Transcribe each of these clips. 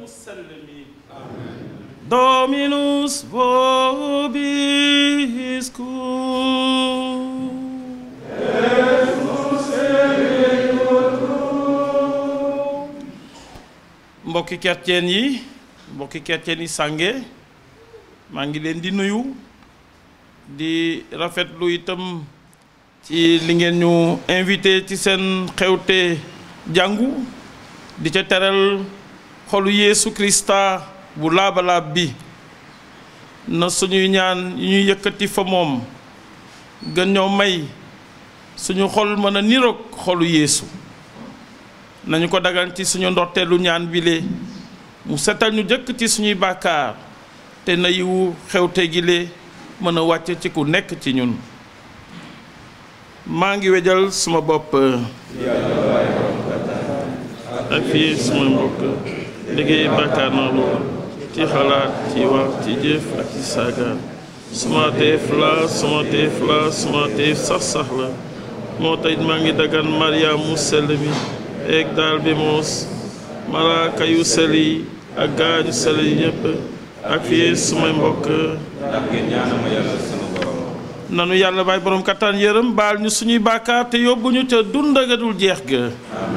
sell mi Dominus vobiscum mbokki chrétien yi mbokki chrétien yi sànge maa ngi leen di nuyu di rafetlu itam ci li ngeen ñu invité ci seen xewte jàngu di ca teral xolu Yeesu Krista bu laabalaab bi na suñuy ñaan yu ñuy yëkkati fa moom gën ñoo may suñu xol mën a niroog xolu Yeesu nañu ko dagan ci suñu ndorteelu ñaan bile mu setal ñu jëkk ci suñuy bàkkaar te na yiwu xewte gile mën a wàcc ci ku nekk ci ñun maa ngi wejal suma bopp ak fii suma mbokk liggéey bàkkaar na lool ci xalaat ci wax ci jëf ak ci saaga suma teef la suma teef la suma teef sax sax la moo tax maa ngi dagan Maria mu sell mi eeg daal bi moos malaaka yu sell yi ak gaañu sell yi ñépp ak fii sumay mbokk ndax ngeen ñaanal ma yàlla sama borom nanu yàlla baay borom kattan yërëm baal ñu suñuy bàkkaar te yóbbuñu ca dund ga dul jeex ga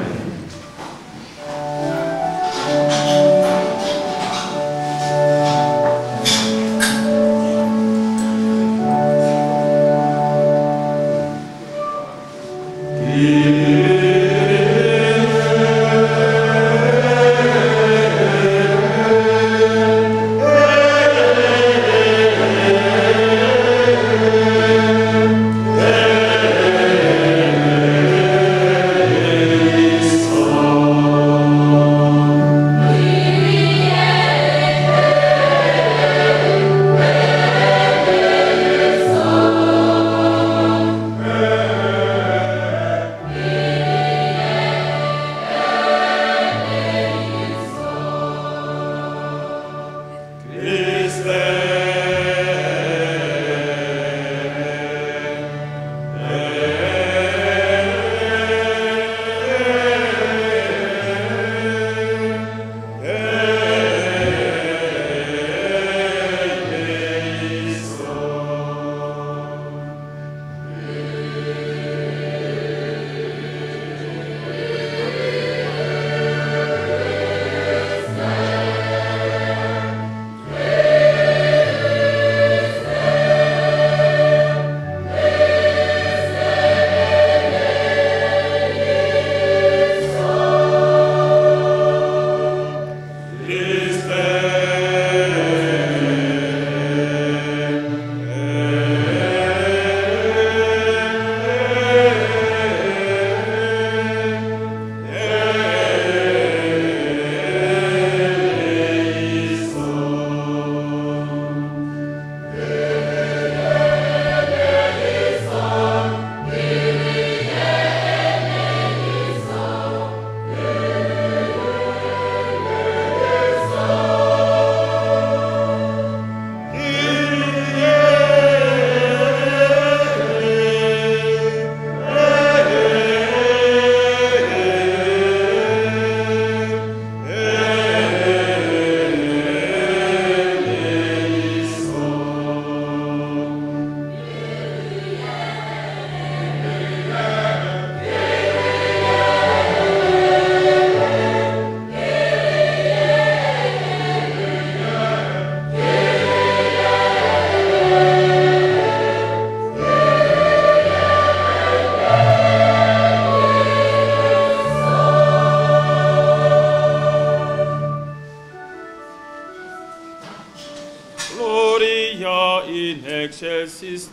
Gloria in excelsis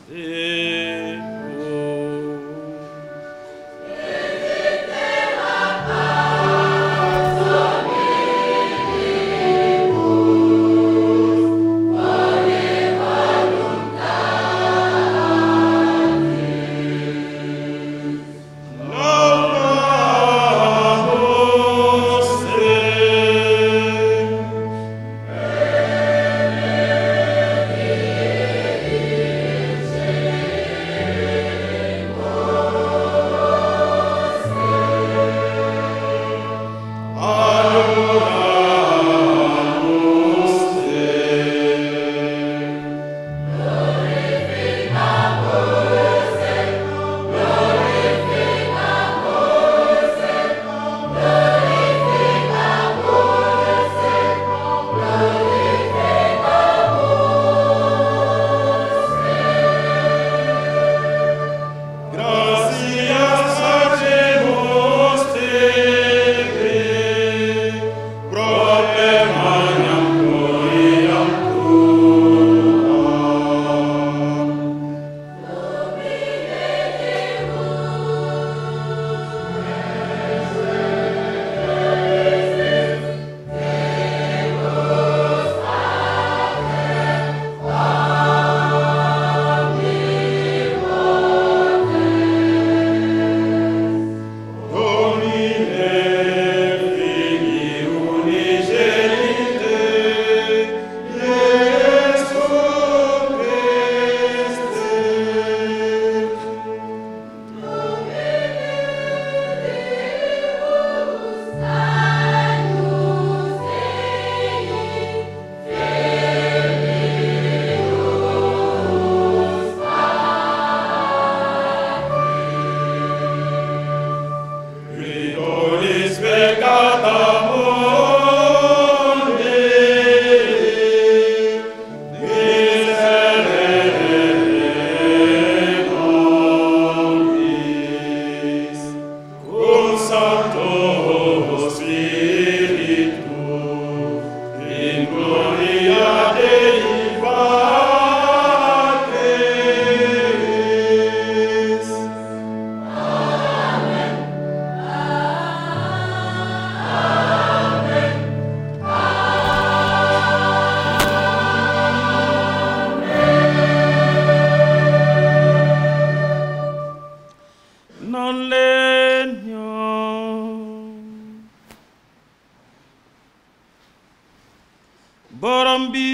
Deo. Amen.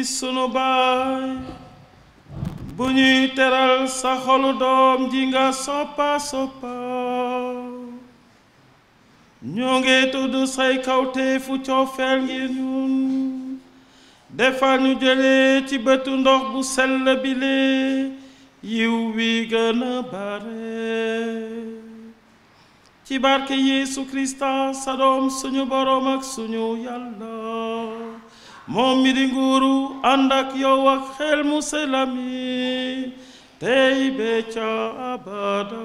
sunu baay bu ñuy teral sa xolu doom ji nga soppa soppa ñoo ngi tudd say kawteefu coofeel ngir ñun defal ñu jëlee ci bëtu ndox bu sell bile yiw wi gën a bare ci barke Yeesu Krista sa doom suñu boroom ak suñu yàlla moom mi di nguuru ànd ak yow ak xel mu selami tey be ca abada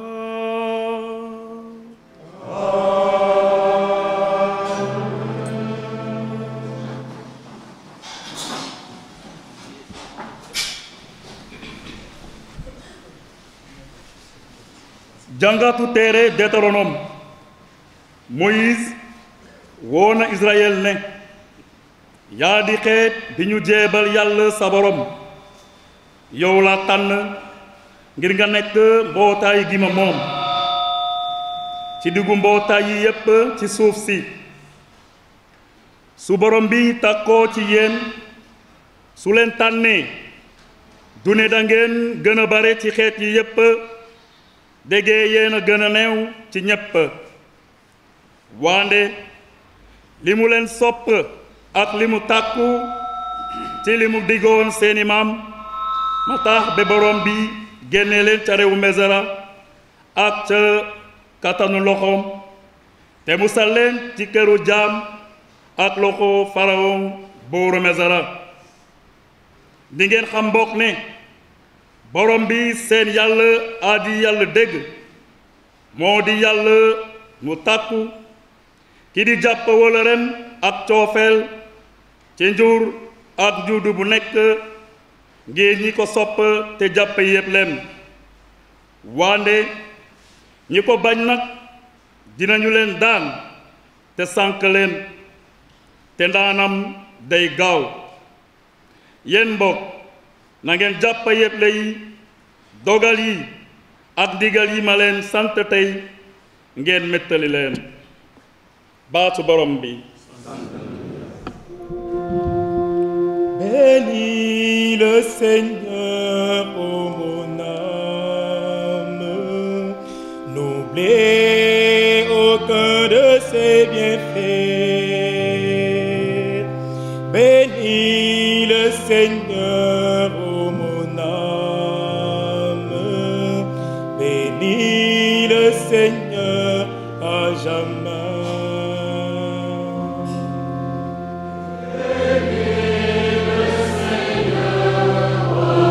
jàngatu téere Deutéronome Moïse woo na Israël ne yaa di xeet bi ñu jeebal yàlla sa borom yow la tànn ngir nga nekk mbootaay gi ma moom ci diggu mbootaay yi yépp ci suuf si su borom bi takkoo ci yéen su leen tànnee du ne da ngeen gën a bare ci xeet yi yépp déggee yéen a gën a neew ci ñépp waande li mu leen sopp ak li mu tàkku ci li mu diggoon seeni maam ma tax ba borom bi génne leen ca réewu Mesra ak ca kattanu loxoom te musal leen ci këru jaam ak loxo Pharaon buuru Mesra di ngeen xam mbokk ne borom bi seen yàlla aadi yàlla dégg moo di yàlla mu tàkku ki di jàpp wala ren ak coofeel ci njur ak juudu bu nekk ngir ñi ko sopp te jàpp yépp leen wande ñi ko bañ nag dinañu leen daan te sànk leen te ndaanam day gaaw yéen mbokk na ngeen jàpp yépp lay dogal yi ak digal yi ma leen sant tey ngeen méttali leen baatu borom bi Bénis le Seigneur, ô mon âme, n'oublie aucun de ses bienfaits. Bénis le Seigneur, ô mon âme, bénis le Seigneur à jamais. Bénis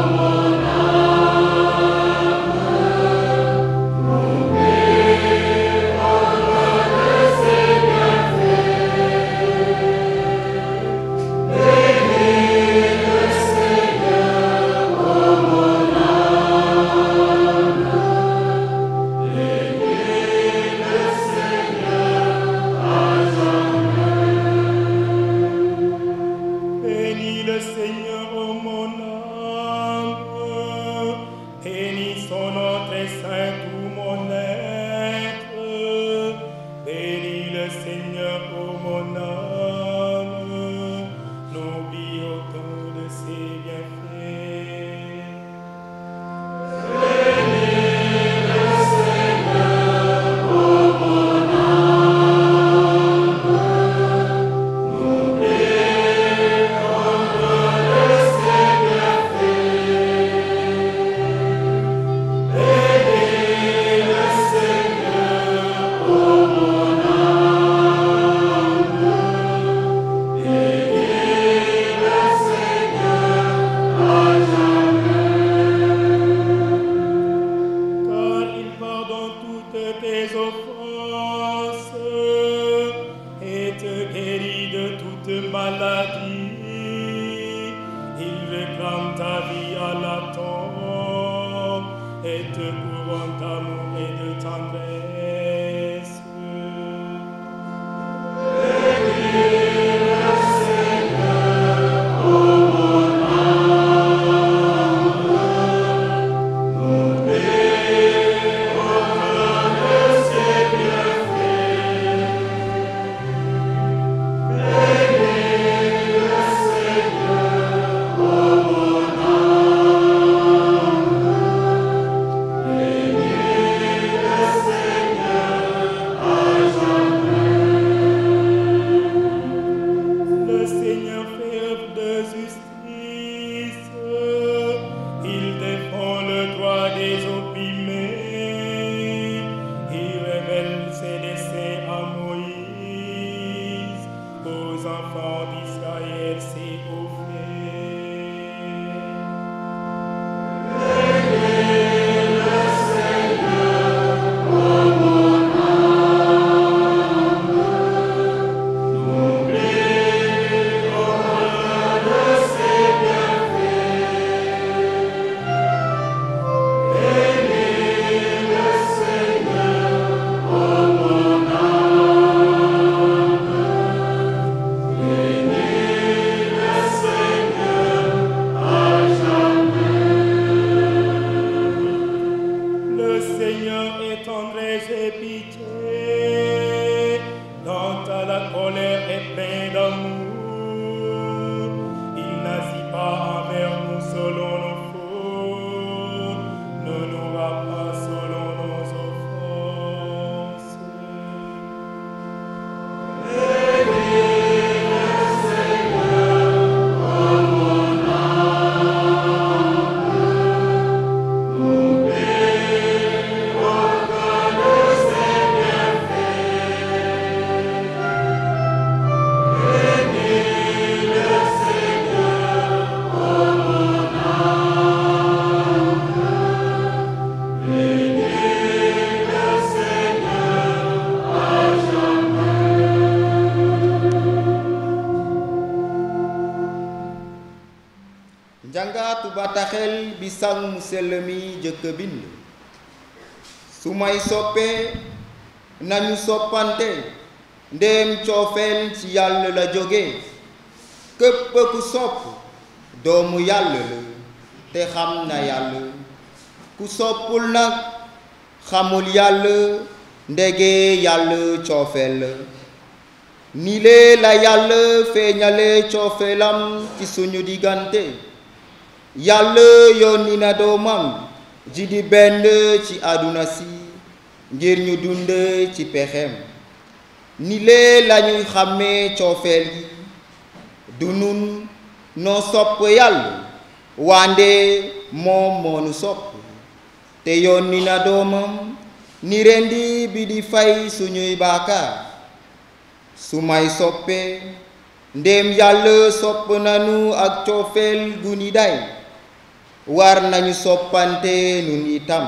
njàngaatu bataaxel bi sang mu sell mi jëkk bind su may soppee nañu soppante ndéem coofeel ci yàlla la jóge képp ku sopp doomu yàlla la te xam na yàlla ku soppul nag xamul yàlla ndege yàlla coofeel la ni lee la yàlla feeñale coofeelam ci suñu diggante yàlla yónni na doomam ji di benn ci àdduna si ngir ñu dund ci pexem ni lee lañuy xàmmee coofeel gi du nun noo sopp yàlla wande moom moonu sopp te yónni na doomam ni rendi bi di fay suñuy baakaar su may soppee ndéem yàlla sopp nanu ak coofeel gu ni day war nañu soppante nun itam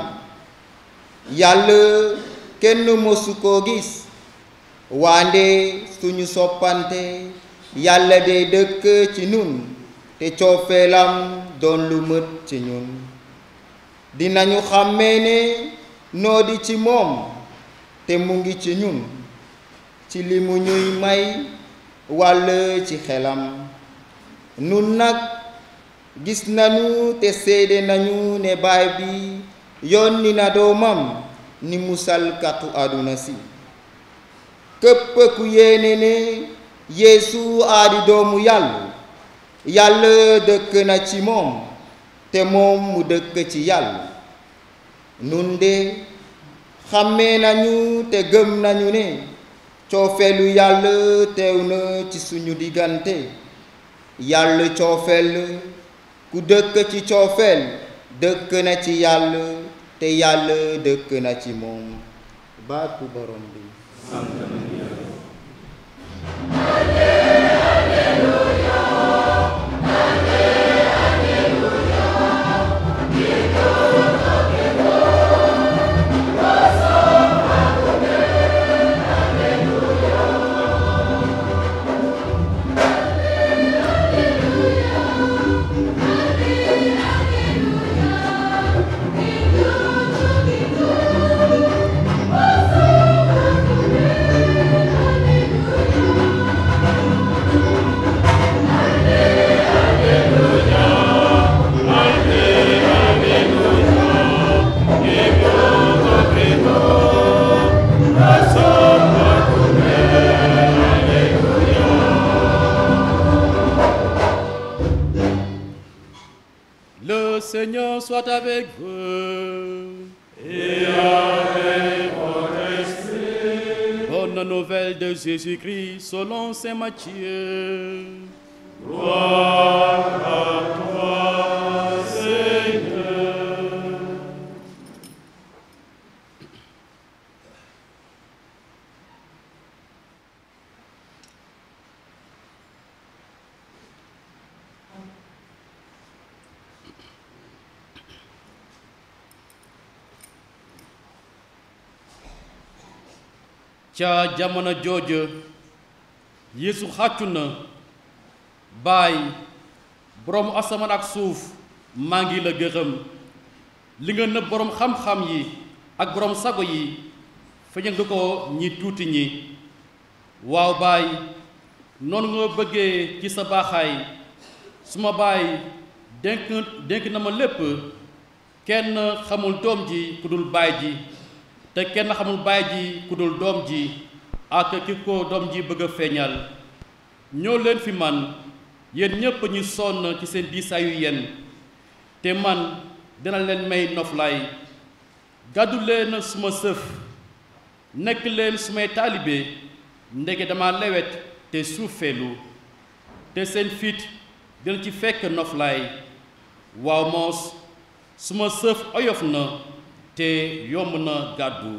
yàlla kenn mësu koo gis wande suñu soppante yàlla de dëkk ci nun te coofeelam doon lu mët ci ñun dinañu xàmmee ne noo di ci moom te mu ngi ci ñun ci li mu ñuy may wàll ci xelam nun nag gis nañu te seede nañu ne baay bi yónni na doomam ni musalkatu àdduna si képp ku yéene ne yeesu aadi doomu yàlla yàlla dëkk na ci moom te moom mu dëkk ci yàlla nun de xàmmee nañu te gëm nañu ne coofeelu yàlla teew na ci suñu diggante yàlla coofeel ku dëkk ci coofeel dëkk na ci yàlla te yàlla dëkk na ci moom baatu borom bi Le Seigneur soit avec vous. Et avec votre esprit, Bonne nouvelle de Jésus-Christ selon Saint Matthieu. gloire à toi, Seigneur. ca jamono jooja Yeesu xàccu na baay boroom asamaan ak suuf maa ngi la gërëm li nga nëbb boroom xam-xam yi ak boroom sago yi feeñal nga ko ñi tuuti ñi waaw baay noonu nga bëggee ci sa baaxaay suma baay dénk dénk na ma lépp kenn xamul doom ji ku dul baay ji te kenn xamul baay ji ku dul doom ji ak ki ko doom ji bëgg a feeñal ñoo leen fi man yéen ñépp ñu sonn ci seen diisaayu yenn te man dina leen may noflaay gàddu leen suma sëf nekk leen sumay taalibe ndege dama lewet te suufeelu te seen fit dina ci fekk noflaay waaw moos suma sëf oyof na te yomb na gàddu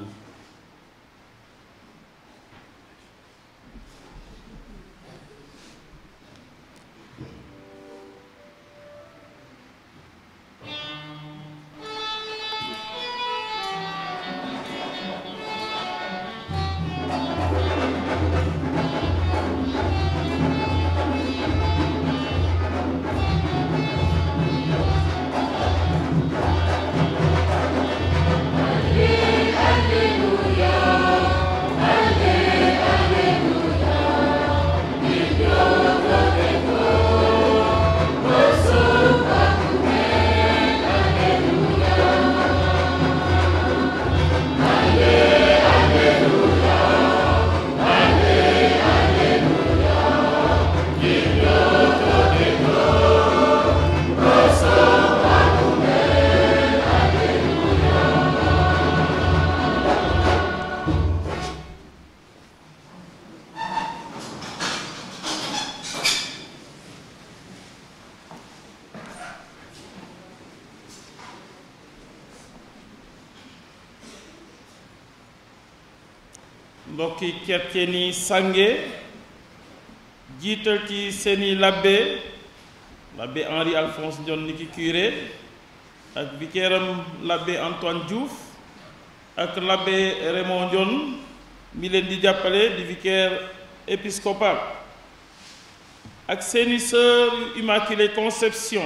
mbokki chrétien yi sànge jiital ci seeni labbe l'abbé Henri Alphonse Ndione niki curé ak vicaire-am l'abbé Antoine Diouf ak l'abbé Raymond Ndione mi leen di jàppale di vicaire épiscopal ak seeni sœur yu Immaculée Conception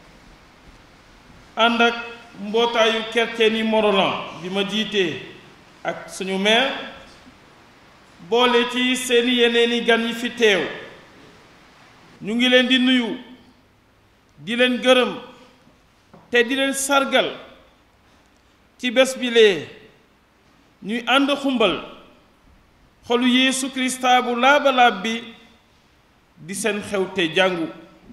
ànd ak mbootaayu chrétien yi Morolan bi ma jiitee ak suñu maire boole ci seeni yeneeni gan yi fi teew ñu ngi leen di nuyu di leen gërëm te di leen sargal ci bés bi lee ñuy ànd xumbal xolu Yeesu Krista bu laabalaab bi di seen xewte jàngu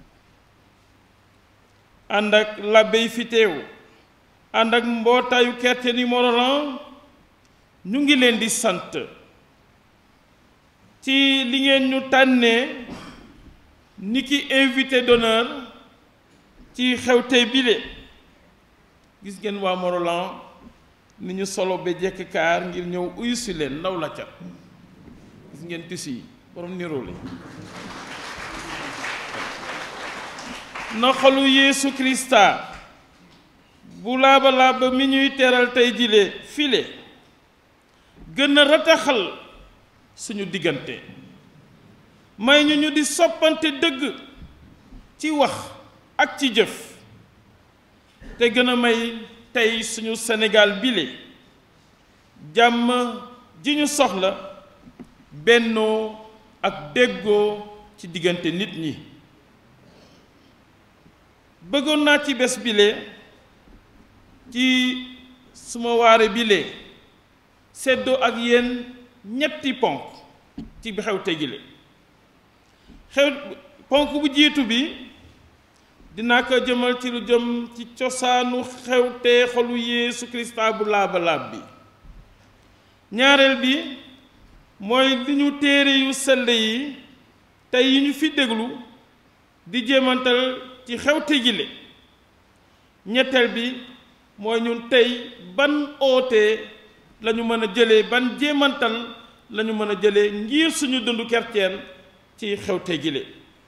ànd ak labbe yi fi teew ànd ak mbootaayu chrétien yi Morolan ñu ngi leen di sant ci li ngeen ñu tànnee ni ki invité d'honneur ci xewte bile gis ngeen waa Morolan ni ñu solo ba jekk kaar ngir ñëw uyu si leen ndaw la cat gis ngeen tissu yi borom niroole na xolu Yeesu Krista bu laaba laaba mi ñuy teral tey jile file gën a rataxal suñu diggante may ñu ñu di soppante dëgg ci wax ak ci jëf te gën a may tey suñu Sénégal bile jàmm ji ñu soxla bennoo ak déggoo ci diggante nit ñi bëggoon naa ci bés bile ci suma waare bile seddoo ak yéen ñetti ponk ci bi xew tegile xew ponk bu jiitu bi dinaa ko jëmal ci lu jëm ci cosaanu xewte xolu Yeesu Krista bu laaba-laab bi ñaareel bi mooy li ñu téere yu sell yi tey yi ñu fi déglu di jéemantal ci xewte gile ñetteel bi mooy ñun tey ban oote lañu mën a jëlee ban jéemantal lañu mën a jëlee ngir suñu dundu chrétien ci xewte gile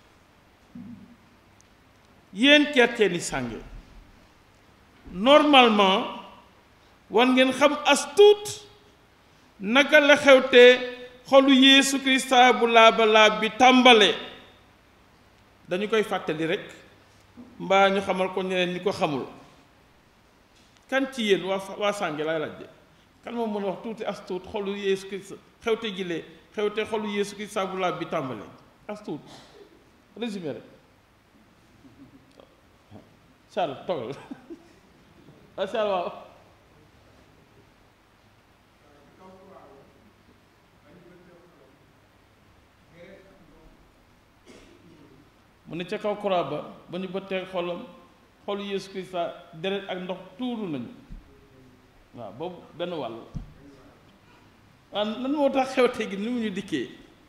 yéen chrétien yi sànge normalement war ngeen xam as tuut naka la xewte xolu Yeesu Krista bu laaba laab bi tàmbale dañu koy fàttali rekk mbaa ñu xamal ko ñeneen ñi ko xamul kan ci yéen waa waa sànge laay laaj de kan moom mën a wax tuuti as tuut xolu Yeesu Krista xewte gile xewte xolu Yeesu Krista bu laab bi tàmbale as tuut résumé rek Charles toogal ah Charles waaw mu ne ca kaw croix ba ba ñu bëttee xolam xolu Yeesu Krista deret ak ndox tuuru nañu waaw boobu benn wàll waaw lan moo tax xewte gi ni mu ñu dikkee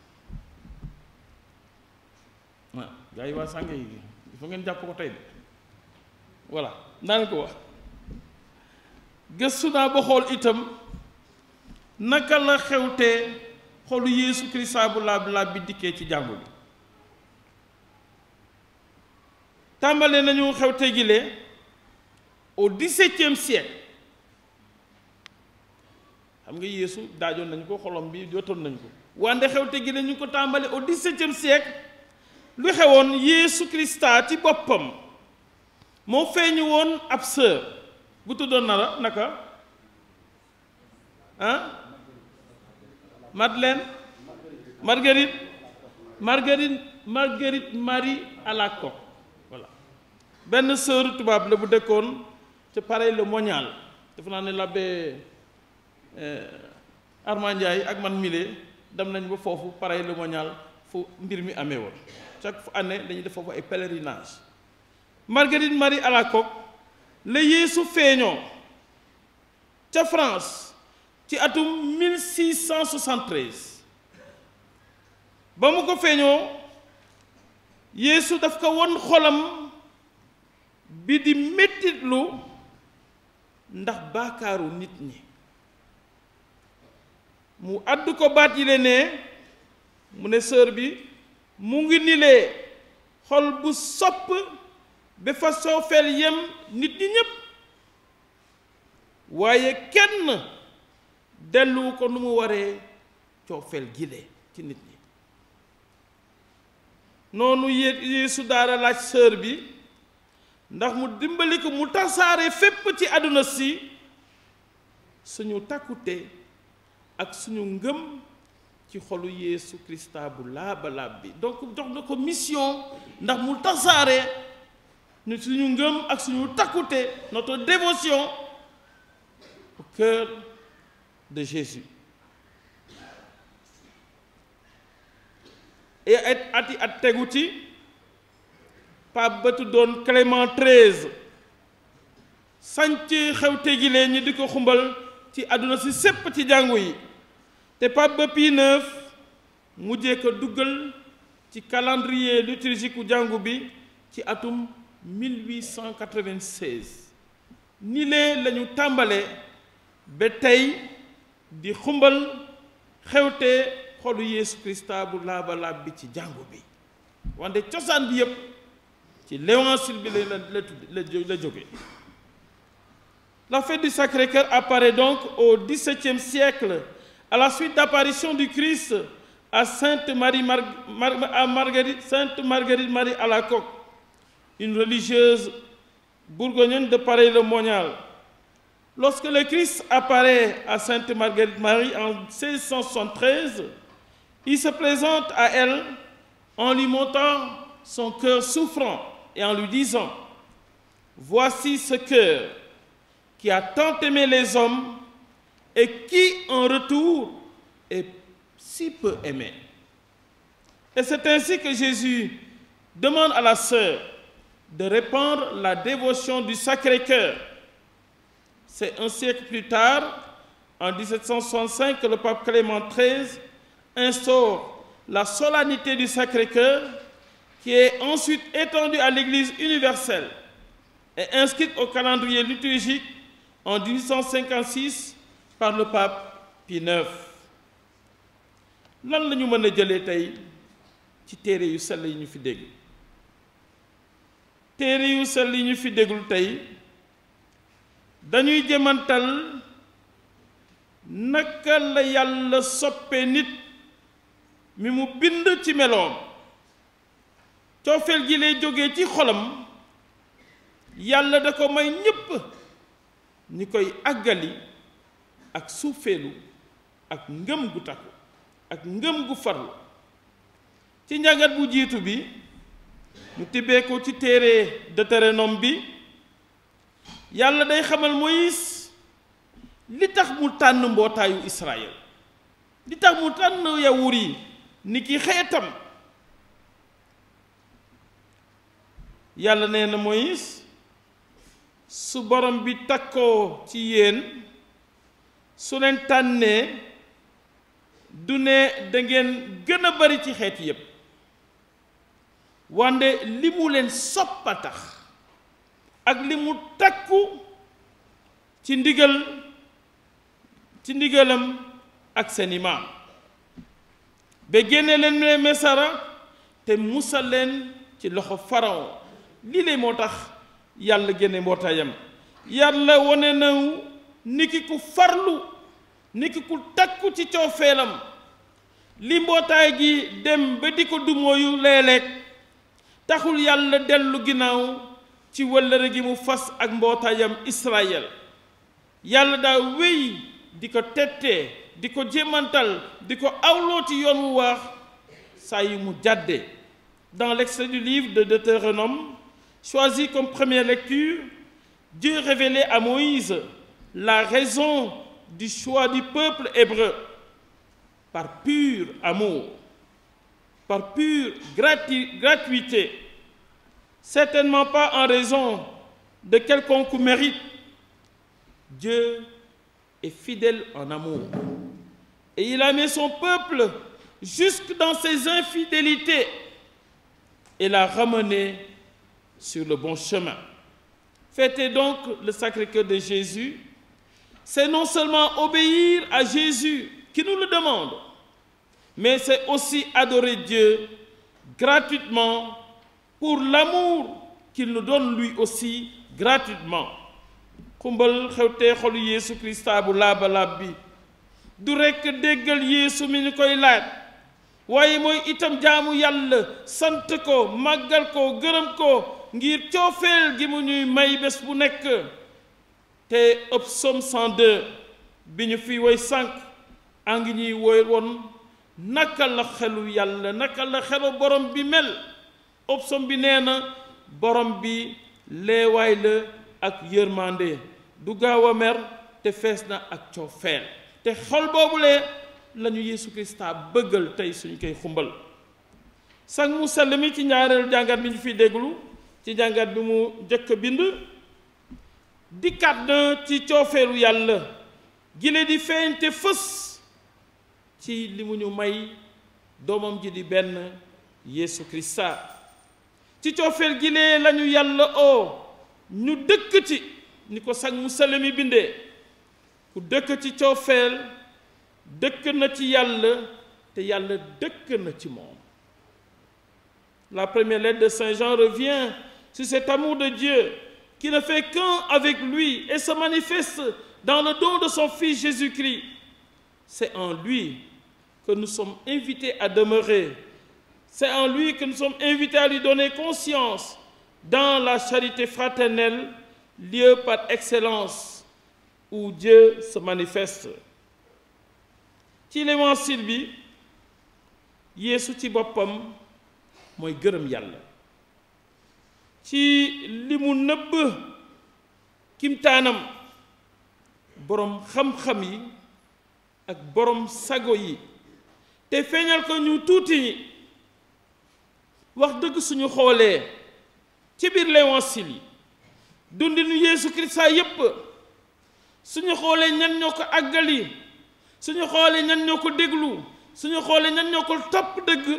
waaw gaa yi waa sànge yi il faut ngeen jàpp ko tey de voilà naa ko wax gëstu naa ba xool itam naka la xewte xolu Yeesu Krista bu laab laab bi dikkee ci jàngu bi tàmbale nañu xewte gile au dix-septième siècle xam nga Yeesu daajoon nañu ko xolom bi jotoon nañu ko wante xewte gile ñu ko tàmbale au dix-septième siècle lu xewoon Yeesu Krista ci boppam moo feeñu woon ab sœur bu tuddoon na la naka ah Madeleine Marguerite Marguerite Marguerite Marie Alacoque voilà benn sœur tubaab la bu dëkkoon ca Paray-le-Monial dafa naa ne l'abbé Armand Ndiaye ak man mile dem nañ ba foofu Paray-le-Monial fu mbir mi amee woon chaque année dañuy def foofu ay pèlerinage Marguerite Marie Alacoque la Yeesu feeñoo ca France ci atum 1673 ba mu ko feeñoo Yeesu daf ko won xolam bi di mettitlu ndax baakaaru nit ñi mu àddu ko baat yi le ne mu ne sœur bi mu ngi nilee xol bu sopp ba fa soofeel yem nit ñi ñépp waaye kenn dellu ko nu mu waree coofeel gile ci nit ñi noonu yé Yeesu daara laaj sœur bi ndax mu dimbali ko mu tasaare fépp ci àdduna si suñu takkute ak suñu ngëm ci xolu Yeesu Krista bu laaba laab bi donc jox na ko mission ndax mu tasaare ñu suñu ngëm ak suñu takkute notre dévotion au cœur de Jésus et at ati at tegu ci Pape ba tuddoon Clément XIII sanc xewte gi leen ñi di ko xumbal ci àdduna si sépp ci jàngu yi te Pape ba Pie IX mujjee ko duggal ci calendrier liturgique u jàngu bi ci atum 1896 ni lee lañu tàmbale ba tey di xumbal xewte xolu Yeesu Krista bu laaba laab bi ci jàngu bi wante cosaan bi yépp ci l'évangile bi la la la la jóge la fête du Sacré-Cœur apparaît donc au XVIIe siècle à la suite d'apparition du Christ à Sainte Marie Mar Mar à Marguerite Sainte Marguerite Marie Alacoque une religieuse bourguignonne de Paray-le-Monial lorsque le Christ apparaît à Sainte Marguerite Marie en 1673 il se présente à elle en lui montrant son cœur souffrant et en lui disant voici ce cœur qui a tant aimé les hommes et qui en retour est si peu aimé et c'est ainsi que Jésus demande à la sœur de répandre la dévotion du Sacré-Cœur c'est un siècle plus tard en 1765 que le pape Clément XIII instaure la solennité du Sacré-Cœur qui est ensuite étendue à l'Église universelle et inscrite au calendrier liturgique en 1856 par le pape Pie IX lan la ñu mën a jëlee tey ci téere yu sell yi ñu fi dégg téere yu sell yi ñu fi déggul tey dañuy jëmantal naka la yàlla soppe nit mi mu bind ci meloom coofeel gi lay jógee ci xolam yàlla da ko may ñépp ñi koy àggali ak suufeelu ak ngëm gu takku ak ngëm gu farlu ci njàngat bu jiitu bi ñu tibbee ko ci téere Deutéronome bi yàlla day xamal Moïse li tax mu tànn mbootaayu Israël li tax mu tànn yawur yi ni ki xeetam yàlla nee na Moïse su borom bi takkoo ci yéen su leen tànnee du ne da ngeen gën a bari ci xeet yépp wande li mu leen soppa tax ak li mu takku ci ndigal ci ndigalam ak seeni maam ba génne leen ne mesara te musal leen ci loxo pharaon lii lay moo tax yàlla génne mbootaayam yàlla wone naw niki ku farlu niki ku takku ci coofeelam li mbootaay gi dem ba di ko dumooyu léeg-léeg taxul yàlla dellu ginnaaw ci wëllëre gi mu fas ak mbootaayam Israël yàlla daa wéy di ko tettee di ko jéemantal di ko awloo ci yoon wu waax saa yu mu jàdde dans l'extrait du livre de Deutéronome choisi comme première lecture Dieu révélait à Moïse la raison du choix du peuple hébreu par pur amour par pure gratu gratuité certainement pas en raison de quelconque mérite Dieu est fidèle en amour et il a mis son peuple jusque dans ses infidélités et l'a ramené sur le bon chemin fêter donc le Sacré-Cœur de Jésus c'est non seulement obéir à Jésus qui nous le demande, mais c'est aussi adorer Dieu gratuitement pour l'amour qu'il nous donne lui aussi gratuitement xumbal xewtee xolu Yeesu Krista bu laaba laab bi du rekk déggal Yeesu mi ñu koy laaj waaye mooy itam jaamu yàlla sant ko màggal ko gërëm ko ngir coofeel gi mu ñuy may bés bu nekk te ëpp Psaume 102 bi ñu fi woy sànq a ngi ñuy woy woon naka la xelu yàlla naka la xelu borom bi mel ëpp Psaume bi nee na borom bi leewaay la ak yërmande du gaaw a mer te fees na ak coofeel te xol boobulee lañu Yeesu Krista bëggal tey suñ koy xumbal sang mu sell mi ci ñaareelu jàngat bi ñu fi déglu ci jàngat bi mu jëkk bind dikkaat na ci coofeelu yàlla gile di feeñ te fës ci li mu ñu may doomam ji di benn Yeesu Krista ci coofeel gile lañu yàlla oo ñu dëkk ci ni ko sang mu sell mi bindee ku dëkk ci coofeel dëkk na ci yàlla te yàlla dëkk na ci moom la première lettre de Saint Jean revient sur cet amour de Dieu qui ne fait qu'un avec lui et se manifeste dans le don de son Fils Jésus-Christ. C'est en lui que nous sommes invités à demeurer. C'est en lui que nous sommes invités à lui donner conscience dans la charité fraternelle, lieu par excellence où Dieu se manifeste. ci l'évangile bi Yeesu ci boppam mooy gërëm yàlla ci li mu nëbb kimtaanam boroom xam-xam yi ak boroom sago yi te feeñal ko ñu tuuti ñi wax dëgg suñu xoolee ci biir l'évangile yi dundinu Yeesu Kirista yépp suñu xoolee ñan ñoo ko àggali suñu xoolee ñan ñoo ko déglu suñu xoolee ñan ñoo ko topp dëgg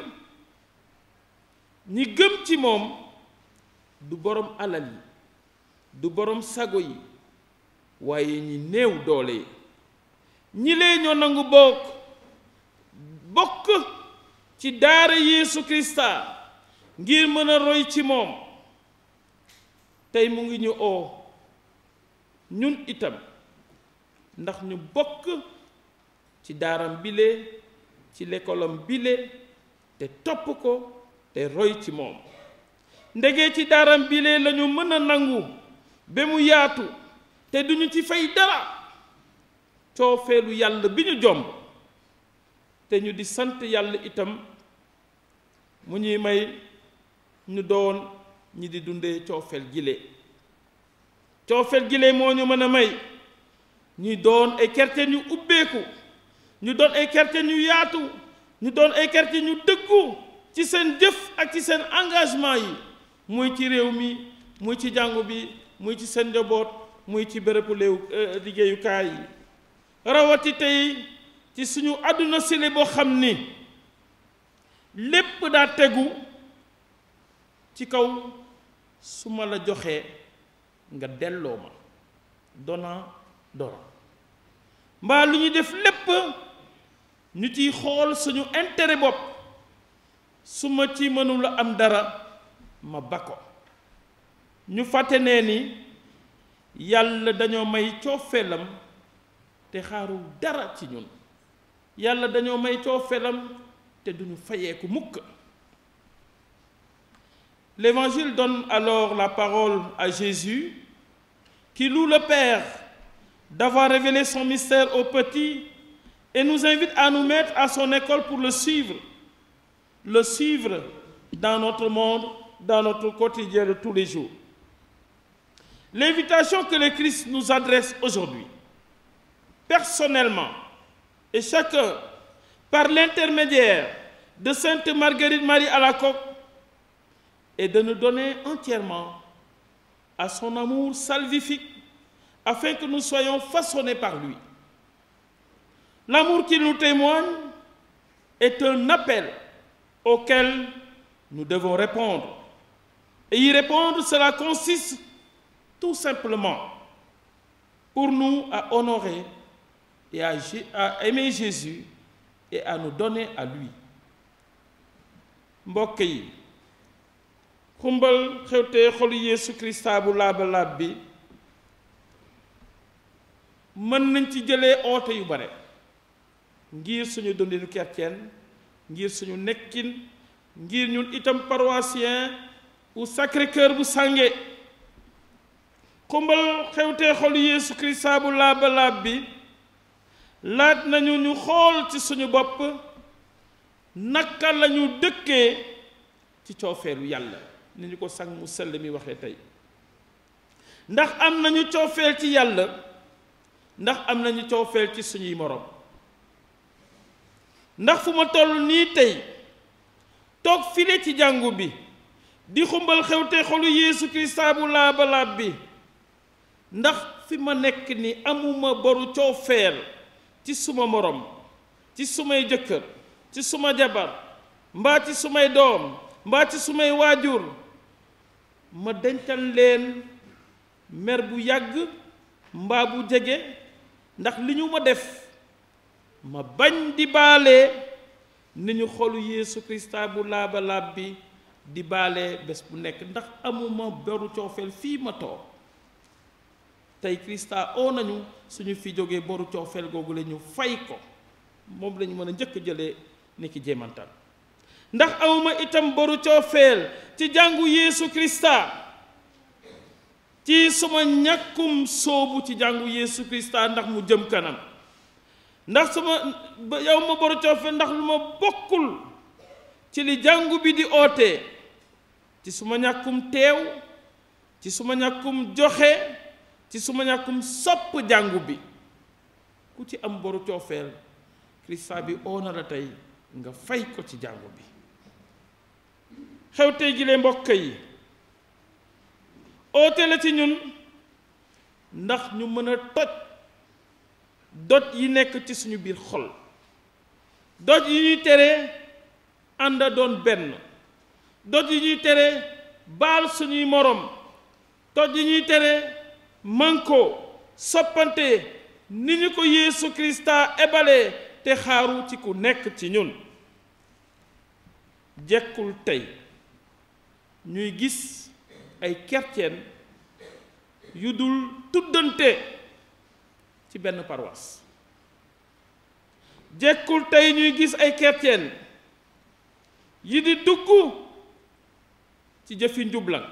ñi gëm ci moom du boroom alal yi du boroom sago yi waaye ñi néew doole yi ñi lee ñoo nangu bokk bokk ci daara Yeesu Krista ngir mën a roy ci moom tey mu ngi ñu oo ñun itam ndax ñu bokk ci daaram bile ci lekkolam bile te topp ko te roy ci moom ndege ci daaram bile lañu mën a nangu ba mu yaatu te duñu ci fay dara coofeelu yàlla bi ñu jomb te ñu di sant yàlla itam mu ñuy may ñu doon ñi di dundee coofeel gile coofeel gile moo ñu mën a may ñuy doon ay chrétien ñu ubbeeku ñu doon ay chrétien ñu yaatu ñu doon ay chrétien ñu dëggu ci seen jëf ak ci seen engagement yi muy ci réew mi muy ci jàngu bi muy ci seen njaboot muy ci bërëbu léew liggéeyukaay yi rawati tey ci suñu àdduna sile boo xam ni lépp daa tegu ci kaw su ma la joxee nga delloo ma dona dora mbaa lu ñu def lépp ñu ciy xool suñu intérêt bopp su ma ci mënula am dara ma ba ko ñu fàtte nee ni yàlla dañoo may coofeelam te xaarul dara ci ñun yàlla dañoo may coofeelam te duñu fayeeku mukk L'évangile donne alors la parole à Jésus qui loue le Père d'avoir révélé son mystère aux petits et nous invite à nous mettre à son école pour le suivre, le suivre dans notre monde, dans notre quotidien de tous les jours. L'invitation que le Christ nous adresse aujourd'hui, personnellement, et chacun, par l'intermédiaire de Sainte Marguerite Marie Alacoque, est de nous donner entièrement à son amour salvifique afin que nous soyons façonnés par lui. L'amour qu'il nous témoigne est un appel auquel nous devons répondre. Et y répondre, cela consiste tout simplement pour nous à honorer et à, Jé- à aimer Jésus et à nous donner à lui mbokk yi xumbal xewte xolu Yeesu Krista bu laaba laab bi mën nañ ci jëlee oote yu bare ngir suñu dundinu chrétien ngir suñu nekkin ngir ñun itam paroissien u Sacré-Cœur bu sànge xumbal xewte xolu Yeesu Krista bu laaba laab bi laaj nañu ñu xool ci suñu bopp naka lañu dëkkee ci coofeelu yàlla ni ñu ko sang mu sell mi waxee tey ndax am nañu coofeel ci yàlla ndax am nañu coofeel ci suñuy moroom ndax fu ma toll nii tey toog file ci jàngu bi di xumbal xewte xolu Yeesu Krista bu laaba laab bi ndax fi ma nekk ni amuma boru coofeel ci suma moroom ci sumay jëkkër ci suma jabar mbaa ci sumay doom mbaa ci sumay waajur ma dencal leen mer bu yàgg mbaa bu jege ndax li ñu ma def ma bañ di baale ni ñu xolu Yeesu Krista bu laaba laab bi di baale bés bu nekk ndax amuma boru coofeel fii ma toog tey Krista oo nañu suñu fi jógee boru coofeel googu la ñu fay ko moom lañu mën a njëkk jëlee ni ki jéemantal ndax awma itam boru coofeel ci jàngu Yeesu Krista ci suma ñàkkum soobu ci jàngu Yeesu Krista ndax mu jëm kanam ndax suma yow ma boru coofeel ndax lu ma bokkul ci li jàngu bi di oote ci suma ñàkkum teew ci suma ñàkkum joxe ci suma ñàkkum sopp jàngu bi ku ci am boru coofeel Krista bi oo na la tey nga fay ko ci jàngu bi xew tey jile mbokk yi oote la ci ñun ndax ñu mën a toj doj yi nekk ci suñu biir xol doj yi ñuy tere ànd a doon benn doj yi ñuy tere baal suñuy moroom doj yi ñuy tere manko soppante ni ñu ko Yeesu Krista ebale te xaaru ci ku nekk ci ñun jekkul tey ñuy gis ay chrétien yu dul tuddante ci benn paroisse jekkul tey ñuy gis ay chrétien yi di dugg ci jëfi njublan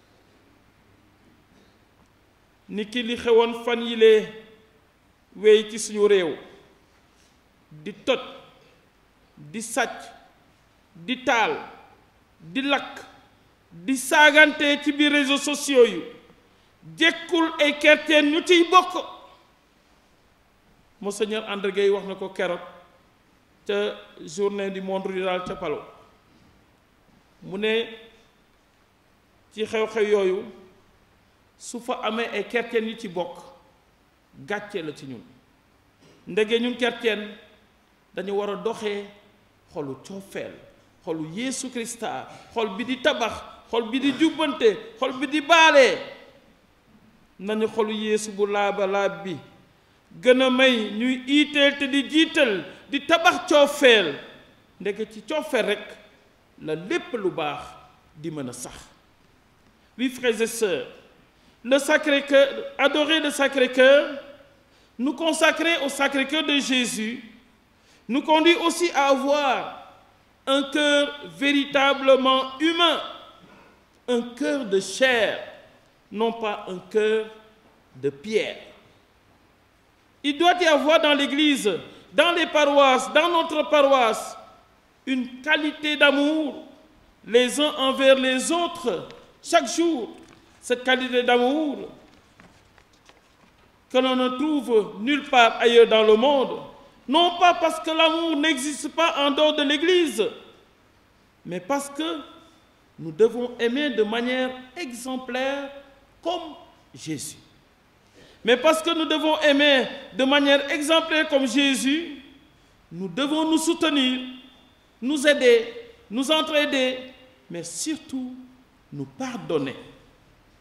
ni ki li xewoon fan yile wéy ci suñu réew di toj di sàcc di taal di lakk di saagante ci biir réseaux sociaux yu jekkul ay chrétien ñu ciy bokk monseigneur André Gueye wax na ko keroog ca journée du monde rural ca Palo mu ne ci xew-xew yooyu su fa amee ay chrétien yu ci bokk gàcce la ci ñun ndege ñun chrétien dañu war a doxee xolu coofeel xolu Yeesu Krista xol bi di tabax xol bi di jubbante xol bi di baale nañu xolu Yeesu bu laaba laab bi gën a may ñuy iiteel te di jiital di tabax coofeel ndeke ci coofeel rekk la lépp lu baax di mën a sax oui frères et sœurs le Sacré-Cœur adorer le Sacré-Cœur nous consacrer au Sacré-Cœur de Jésus nous conduit aussi à avoir un cœur véritablement humain, un cœur de chair, non pas un cœur de pierre. Il doit y avoir dans l'Église, dans les paroisses, dans notre paroisse, une qualité d'amour les uns envers les autres, chaque jour. Cette qualité d'amour que l'on ne trouve nulle part ailleurs dans le monde. Non pas parce que l'amour n'existe pas en dehors de l'Église, mais parce que nous devons aimer de manière exemplaire comme Jésus. Mais parce que nous devons aimer de manière exemplaire comme Jésus, nous devons nous soutenir, nous aider, nous entraider, mais surtout nous pardonner.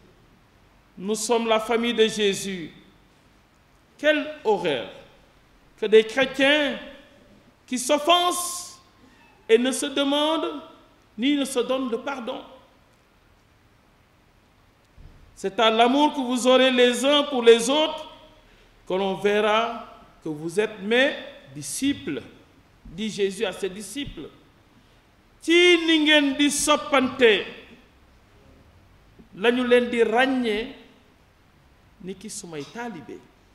Nous sommes la famille de Jésus. Quelle horreur que des chrétiens qui s'offensent et ne se demandent ni ne se donnent de pardon. C'est à l'amour que vous aurez les uns pour les autres que l'on verra que vous êtes mes disciples, dit Jésus à ses disciples. ci ni ngeen di soppante lañu leen di ràññee ni ki sumay taalibe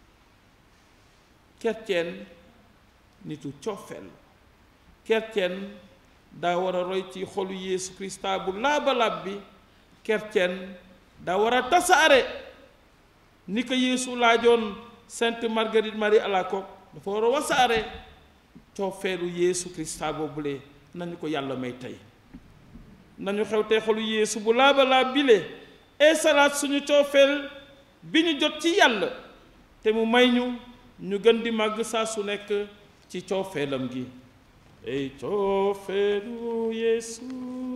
chrétien nitu coofeel chrétien daa war a roy ci xolu Yeesu Krista bu laaba-laab bi chrétien daa war a tasaare ni ko Yeesu laajoon Sainte Marguerite Marie Alacoque dafa war a wasaare coofeelu Yeesu Krista boobule nañu ko yàlla may tey nañu xew tey xolu Yeesu bu laaba-laab bile ee salaat suñu coofeel bi ñu jot ci yàlla te mu may ñu ñu gën di màgg saa su nekk ci coofeelam gi ey coofeelu Yeesu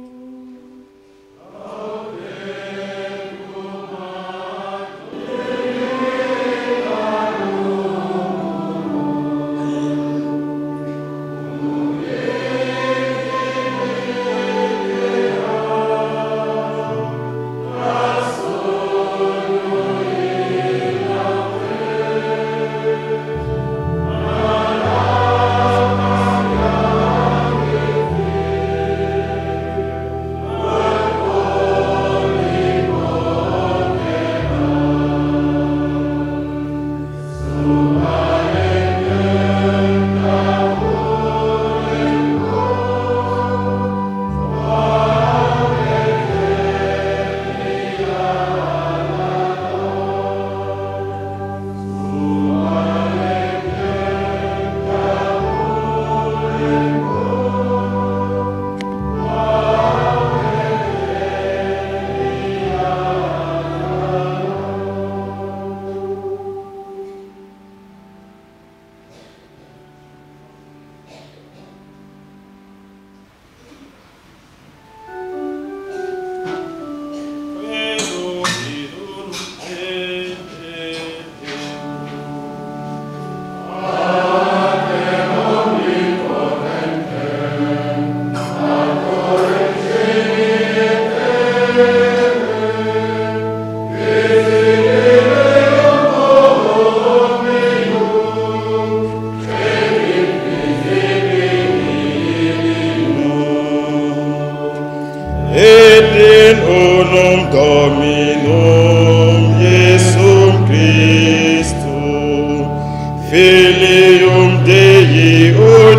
Et in unum Dominum Iesum Christum, Filium Dei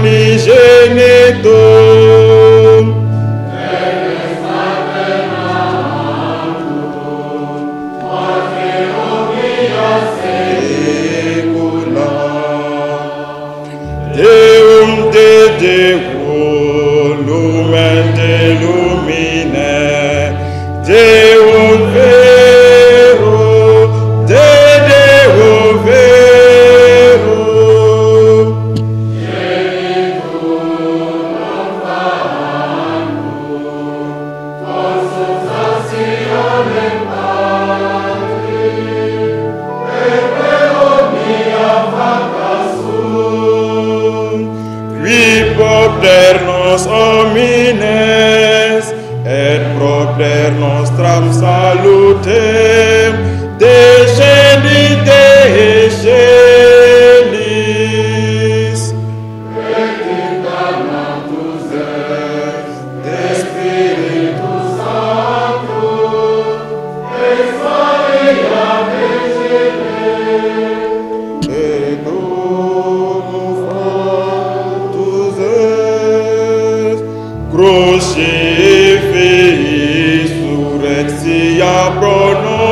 unigenitum, Deum de Deo, lumen de lumine, Deum vero, de Deo vero. Qui propter nos homines et propter nostram salutem descendi de celis. De Spiritus et domus fructus est crucifix surrexia pro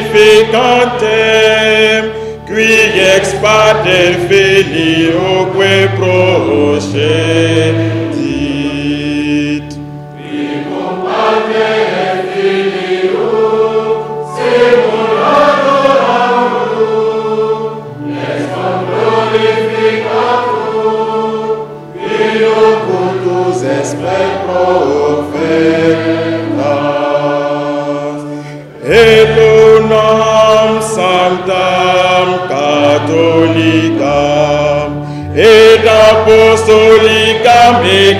glorificatem, qui ex pater filioque procedit. Cultus esper profetas. Et unam sanctam catholicam et apostolicam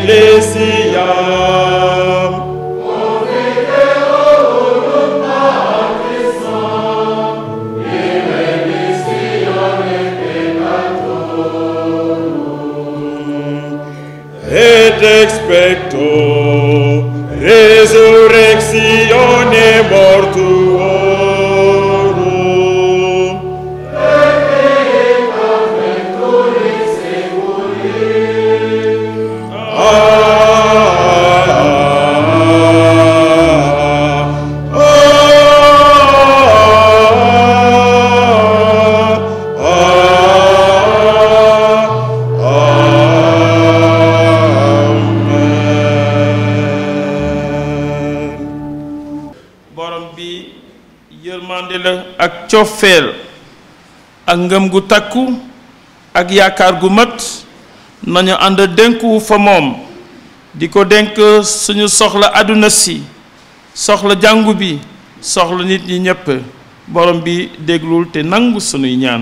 ecclesiam et expecto resurrectione mortuorum borom bi yërmande la ak cofeel ak ngëm gu takku ak yaakaar gu mat nañu ànd dénku fa moom di ko dénk suñu soxla àdduna si soxla jàngu bi soxla nit ñi ñépp borom bi déglul te nangu sunuy ñaan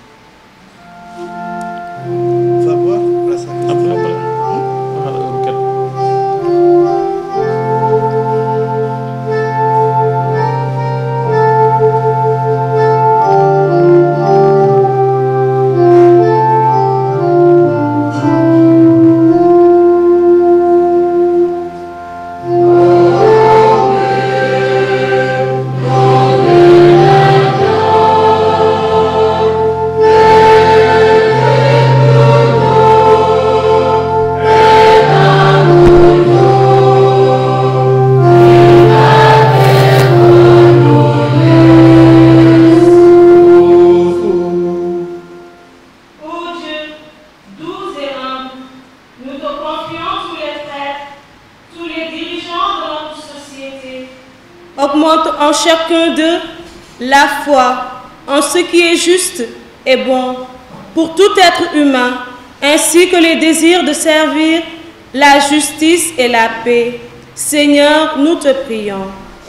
Ô Dieu, doux et humble, nous te confions tous les prêtres, tous les dirigeants de notre société. Augmente en chacun d'eux la foi en ce qui est juste et bon pour tout être humain, ainsi que les désirs de servir la justice et la paix. Seigneur, nous te prions.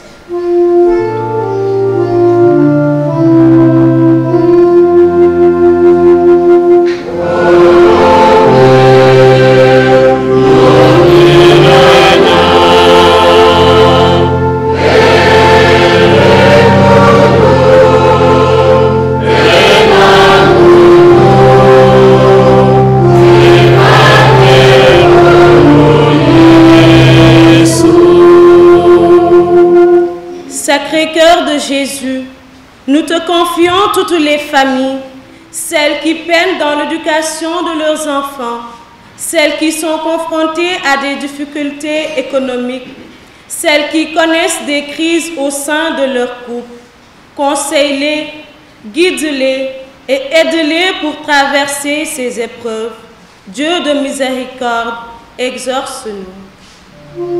Sacré-Cœur de Jésus, nous te confions toutes les familles, celles qui peinent dans l'éducation de leurs enfants, celles qui sont confrontées à des difficultés économiques, celles qui connaissent des crises au sein de leur couple. Conseille-les, guide-les et aide-les pour traverser ces épreuves. Dieu de miséricorde, exorce-nous.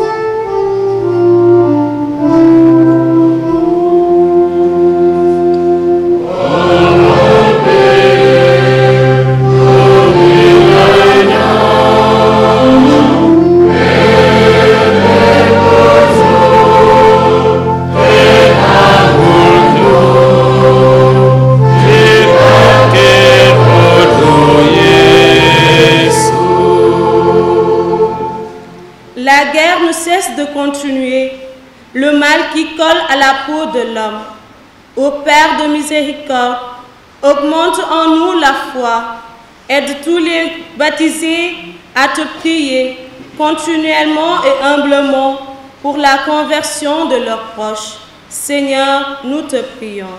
La guerre ne cesse de continuer, le mal qui colle à la peau de l'homme. Ô Père de miséricorde, augmente en nous la foi, aide tous les baptisés à te prier continuellement et humblement pour la conversion de leurs proches. Seigneur, nous te prions.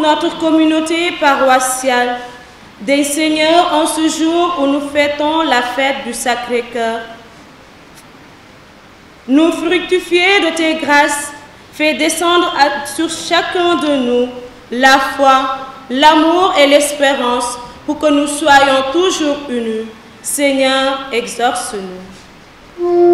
notre communauté paroissiale. Des Seigneurs en ce jour où nous fêtons la fête du Sacré-Cœur. Nous fructifier de tes grâces, fais descendre à- sur chacun de nous la foi, l'amour et l'espérance pour que nous soyons toujours unis. Seigneur, exorce-nous.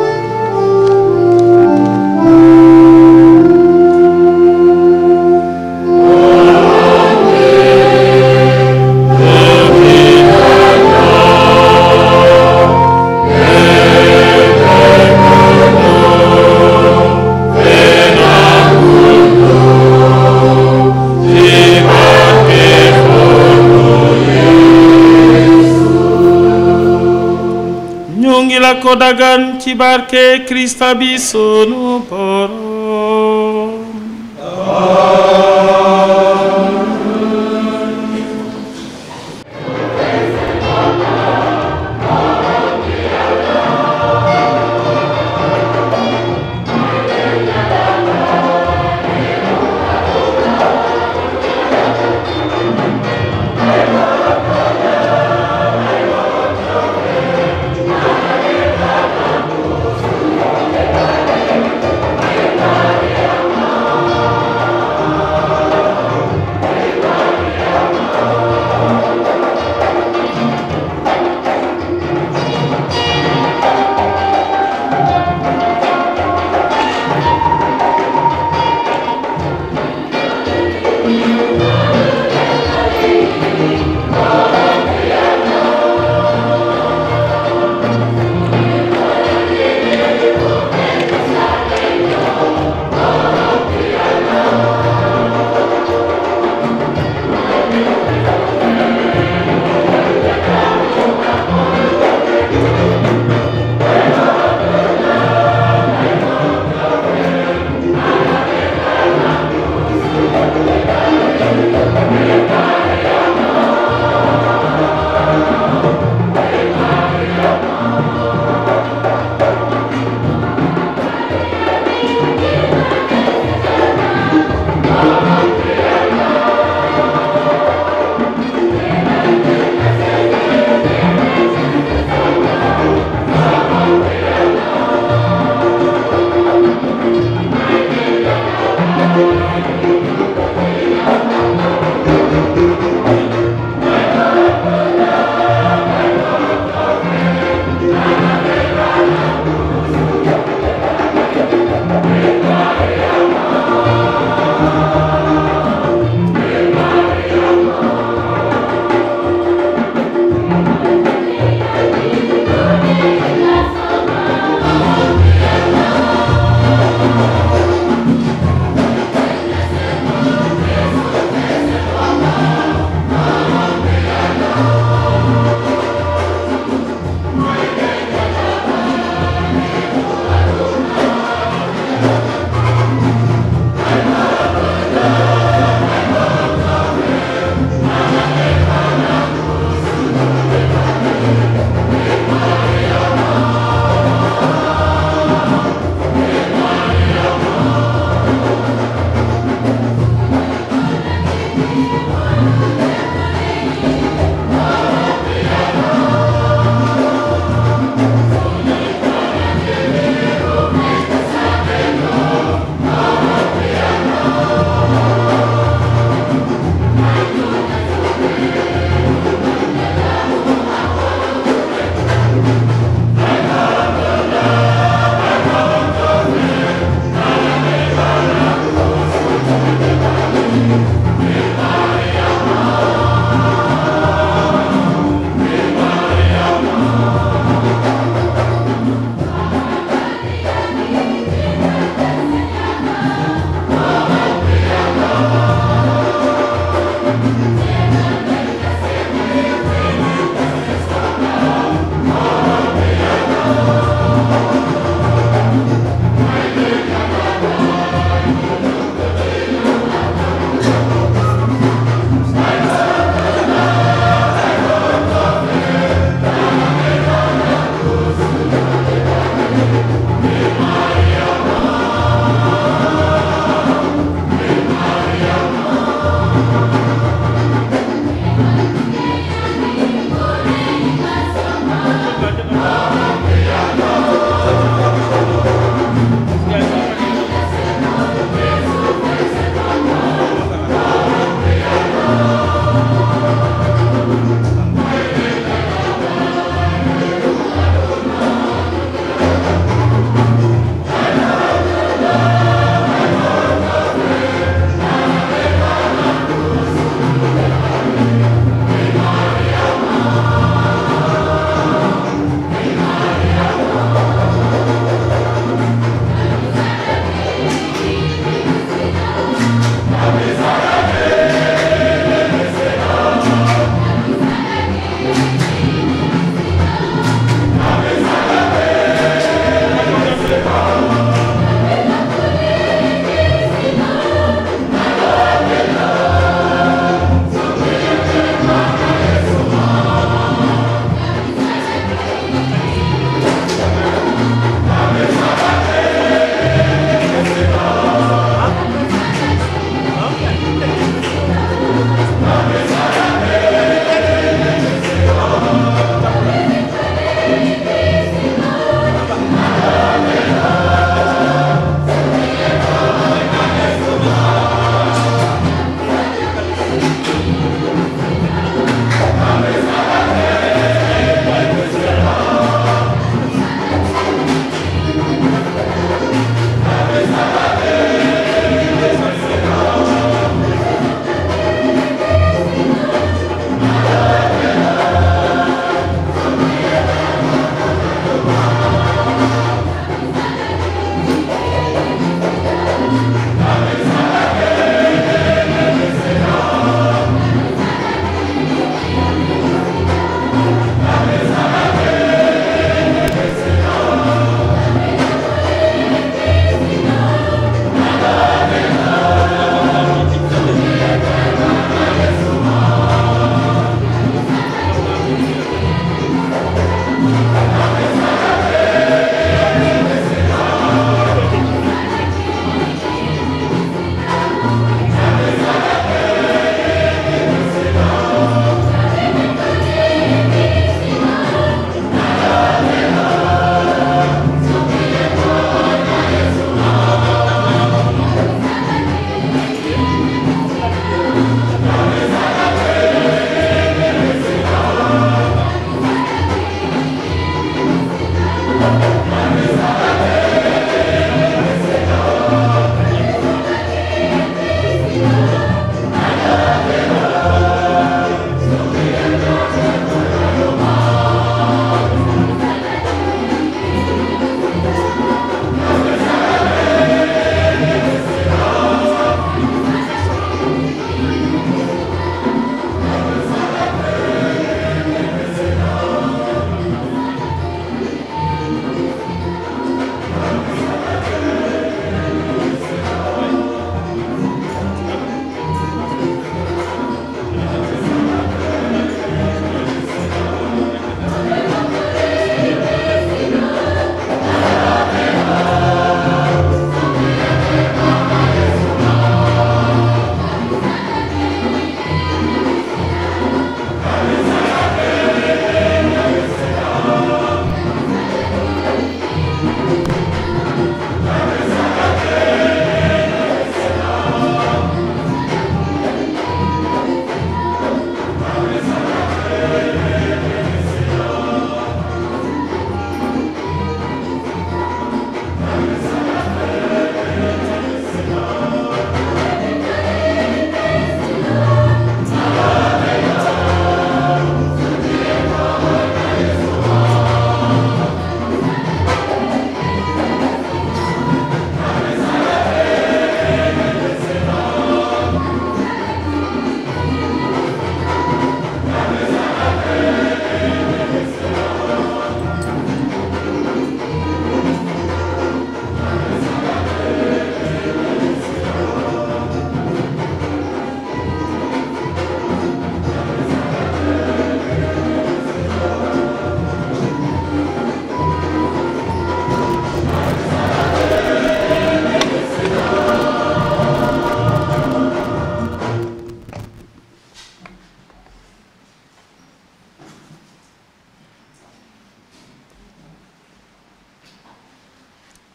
ñu ngi la ko dagan ci barke Krista bi sunu borom Amen.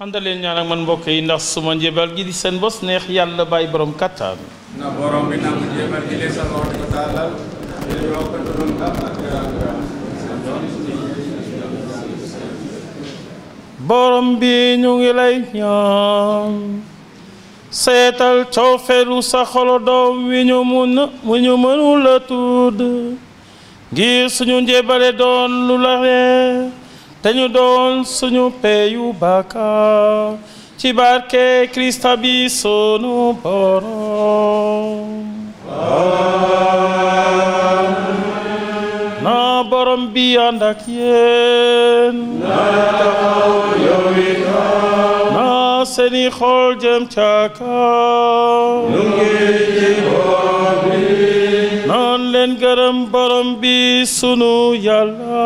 àndaleen ñaan ak man mbokk yi ndax suma njébal gi di seen bos neex yàlla bàyyi borom kattan na borom bi nangu jéemal gi leen sa loxo di ko tàllal te yokk dundam ak ak teraanga borom bi ñu ngi lay ñaan seetal coofeelu sa xolo doom wi ñu mun wi ñu mënul a tudd ngir suñu njébale doon lu la reer te ñu doon suñu peyu bàkkaar ci barke Krista bi sunu borom na borom bi ànd ak yéen na seeni xol jëm ca kaw naan leen gërëm borom bi sunu yàlla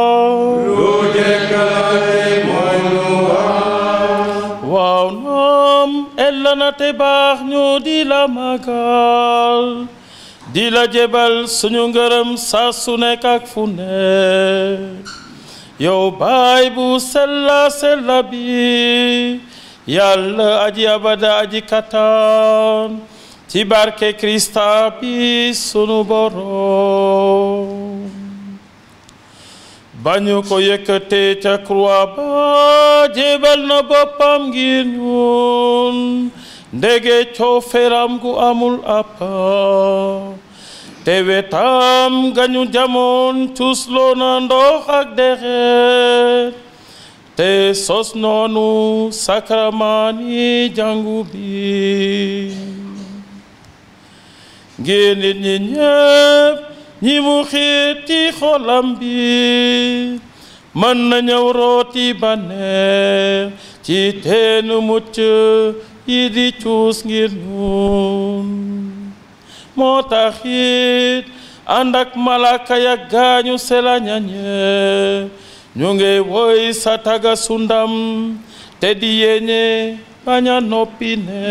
waaw naam ella na te baax ñu di la magal di la jebal suñu ngërëm saa su nekk ak fu nekk yow baay bu sella sella bi yàlla aji abada aji kattan ci barke Krista bi sunu borom bañu ko yëkkatee ca croix ba jébal na boppam ngir ñun ndege cooferam gu amul appa te wetam gañu jamoon cusloo na ndox ak dexeet te sos noonu sakramani jàngu bi ngir nit ñi ñépp ñi mu xiir ci xolam bi mën na ñëw rooti bànneex ci teenu mucc yi di cuus ngir ñun moo tax it ànd ak malaka ya gaañu selañañe ñu ngi woy sa taga sundam te di yéene bañ a noppi ne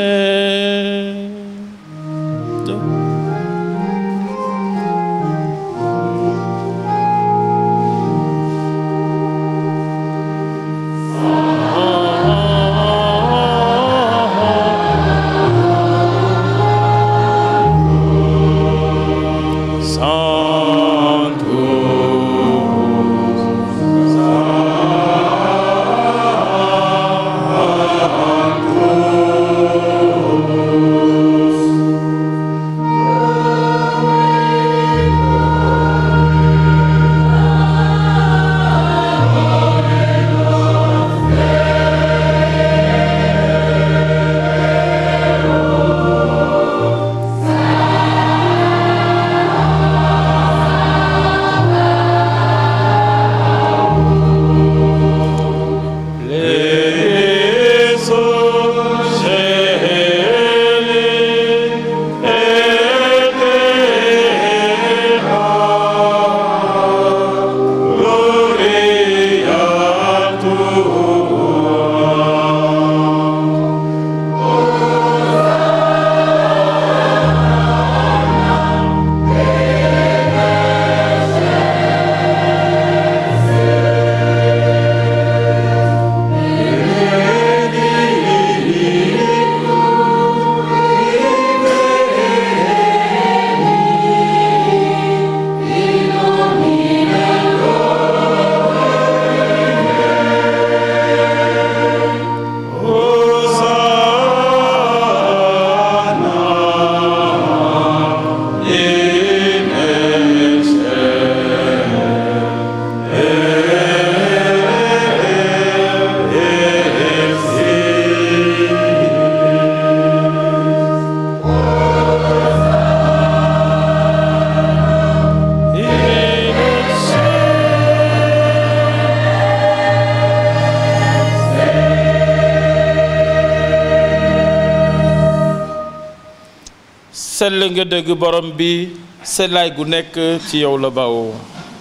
sell nga dëgg borom bi sellaay gu nekk ci yow la bawoo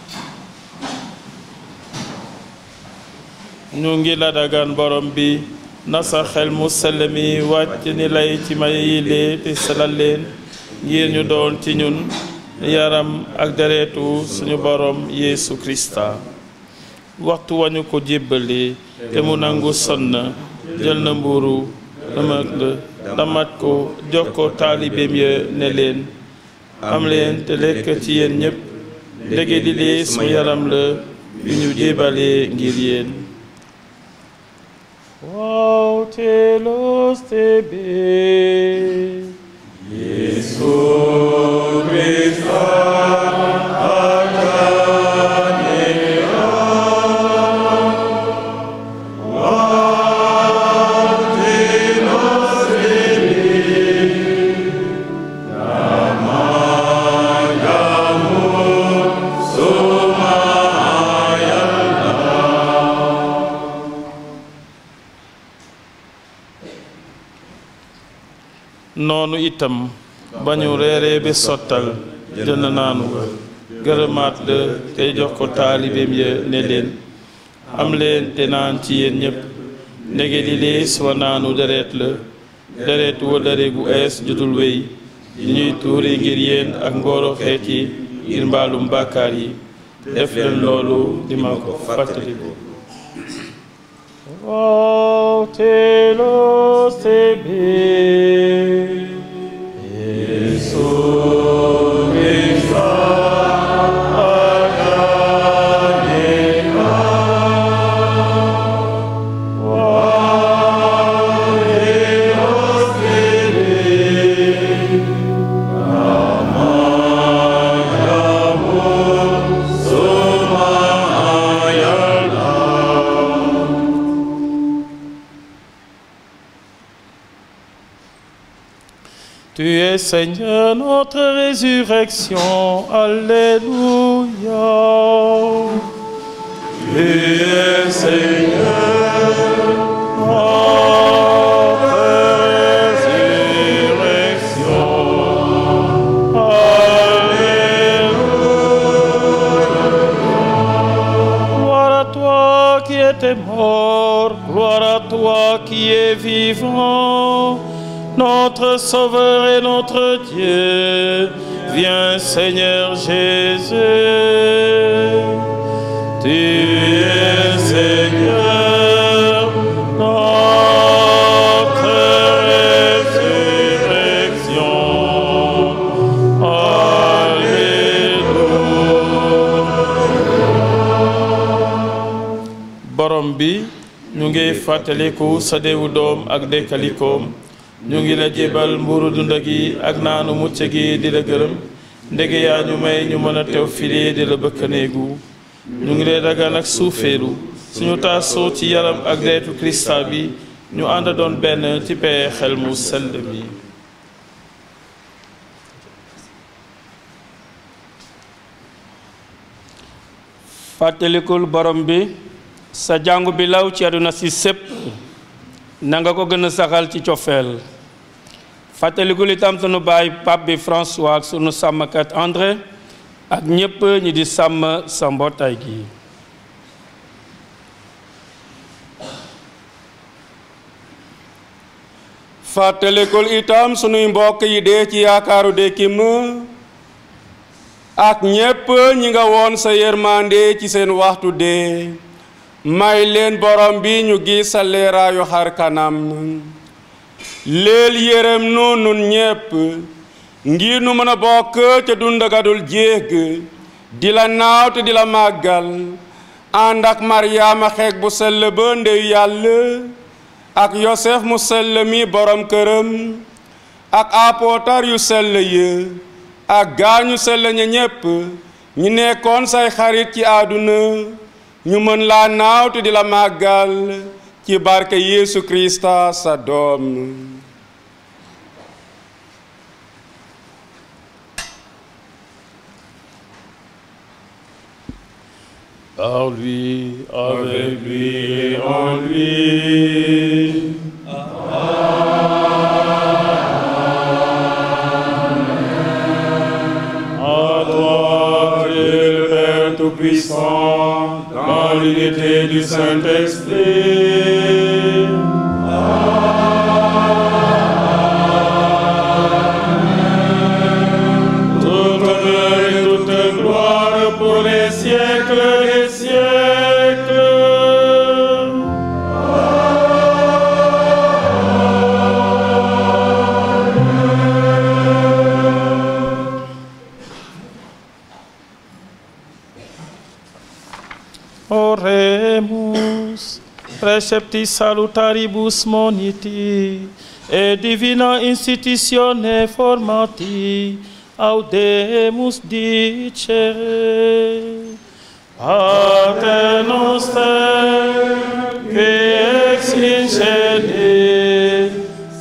ñu ngi la dagaan borom bi na sa xel mu sell mi wàcc ni lay ci may yile te selal leen ngir ñu doon ci ñun yaram ak deretu suñu borom Yeesu Krista waxtu wañu ko jébbali te mu nangu sonn jël na mburu dëmak la damat ko jox ko taalibeem ya ne leen am leen te lekk ci yéen ñépp ndege li lee sama yaram la yu ñu jébalee ngir yéen waaw teelos te bee Yesu Krista noonu itam ba ñu reeree ba sottal jël na naanu ga gërëmaat la tey jox ko taalibeem ya ne leen am leen te naan ci yéen ñépp ndege li lees wa naanu deret la deret wa dare gu ees jotul wéy di ñuy tuuri ngir yéen ak mbooloo xeet yi ngir mbaalum bàkkaar yi def leen loolu di ma ko fàttaliku waaw teeloo sebe Yesu Krista aganeka Waelos sebe Amayamu sumayala Tu es Seigneur notre résurrection. Alléluia. Tu es Seigneur notre résurrection. Alléluia. Gloire à toi qui étais mort. Gloire à toi qui es vivant notre Sauveur et notre Dieu. Viens Seigneur Jésus. Tu es Seigneur, notre résurrection. Alléluia. borom bi ñu ngi fàttaliku sa deewu doom ak dekkalikoom ñu ngi la jébal mburu dunda gi ak naanu mucc gi di la gërëm ndege yaa ñu may ñu mën a teew file di la bëkkaneegu ñu ngi lay dagaan ak suufeelu suñu taasoo ci yaram ak deretu Krista bi ñu ànd doon benn ci pee xel mu sell mi fàttalikul borom bi sa jàngu bi law ci àdduna si sépp na nga ko gën a saxal ci cofeel fàttalikul itam sunu baay pape bi François ak sunu sàmmkat André ak ñépp ñi di sàmm sa mbootaay gi fàttalikul itam sunuy mbokk yi dee ci yaakaaru dekkim ak ñépp ñi nga woon sa yërmande ci seen waxtu dee may leen borom bi ñu gis sa leeraayu xar kanam leel yërëm nu nun ñépp ngir nu mën a bokk ca dundagadul jéeg di la naaw te di la màggal ànd ak maryaama xeeg bu sell ba ndeyu yàlla ak yosef mu sell mi borom këram ak apootar yu sell yi ak gaañu sell ña ñépp ñu nekkoon say xarit ci àdduna ñu mën laa naaw te di la màggal ci barke Yeesu Krista sa doom Par lui, avec lui, en lui. À toi, Dieu le Père Tout-Puissant, dans l'unité du Saint-Esprit. Tout honneur et toute gloire pour les siècles des siècles. Oremus, precepti salutaribus moniti, et divina institutione formati, audemus dicere. Pater noster, qui ex in celi,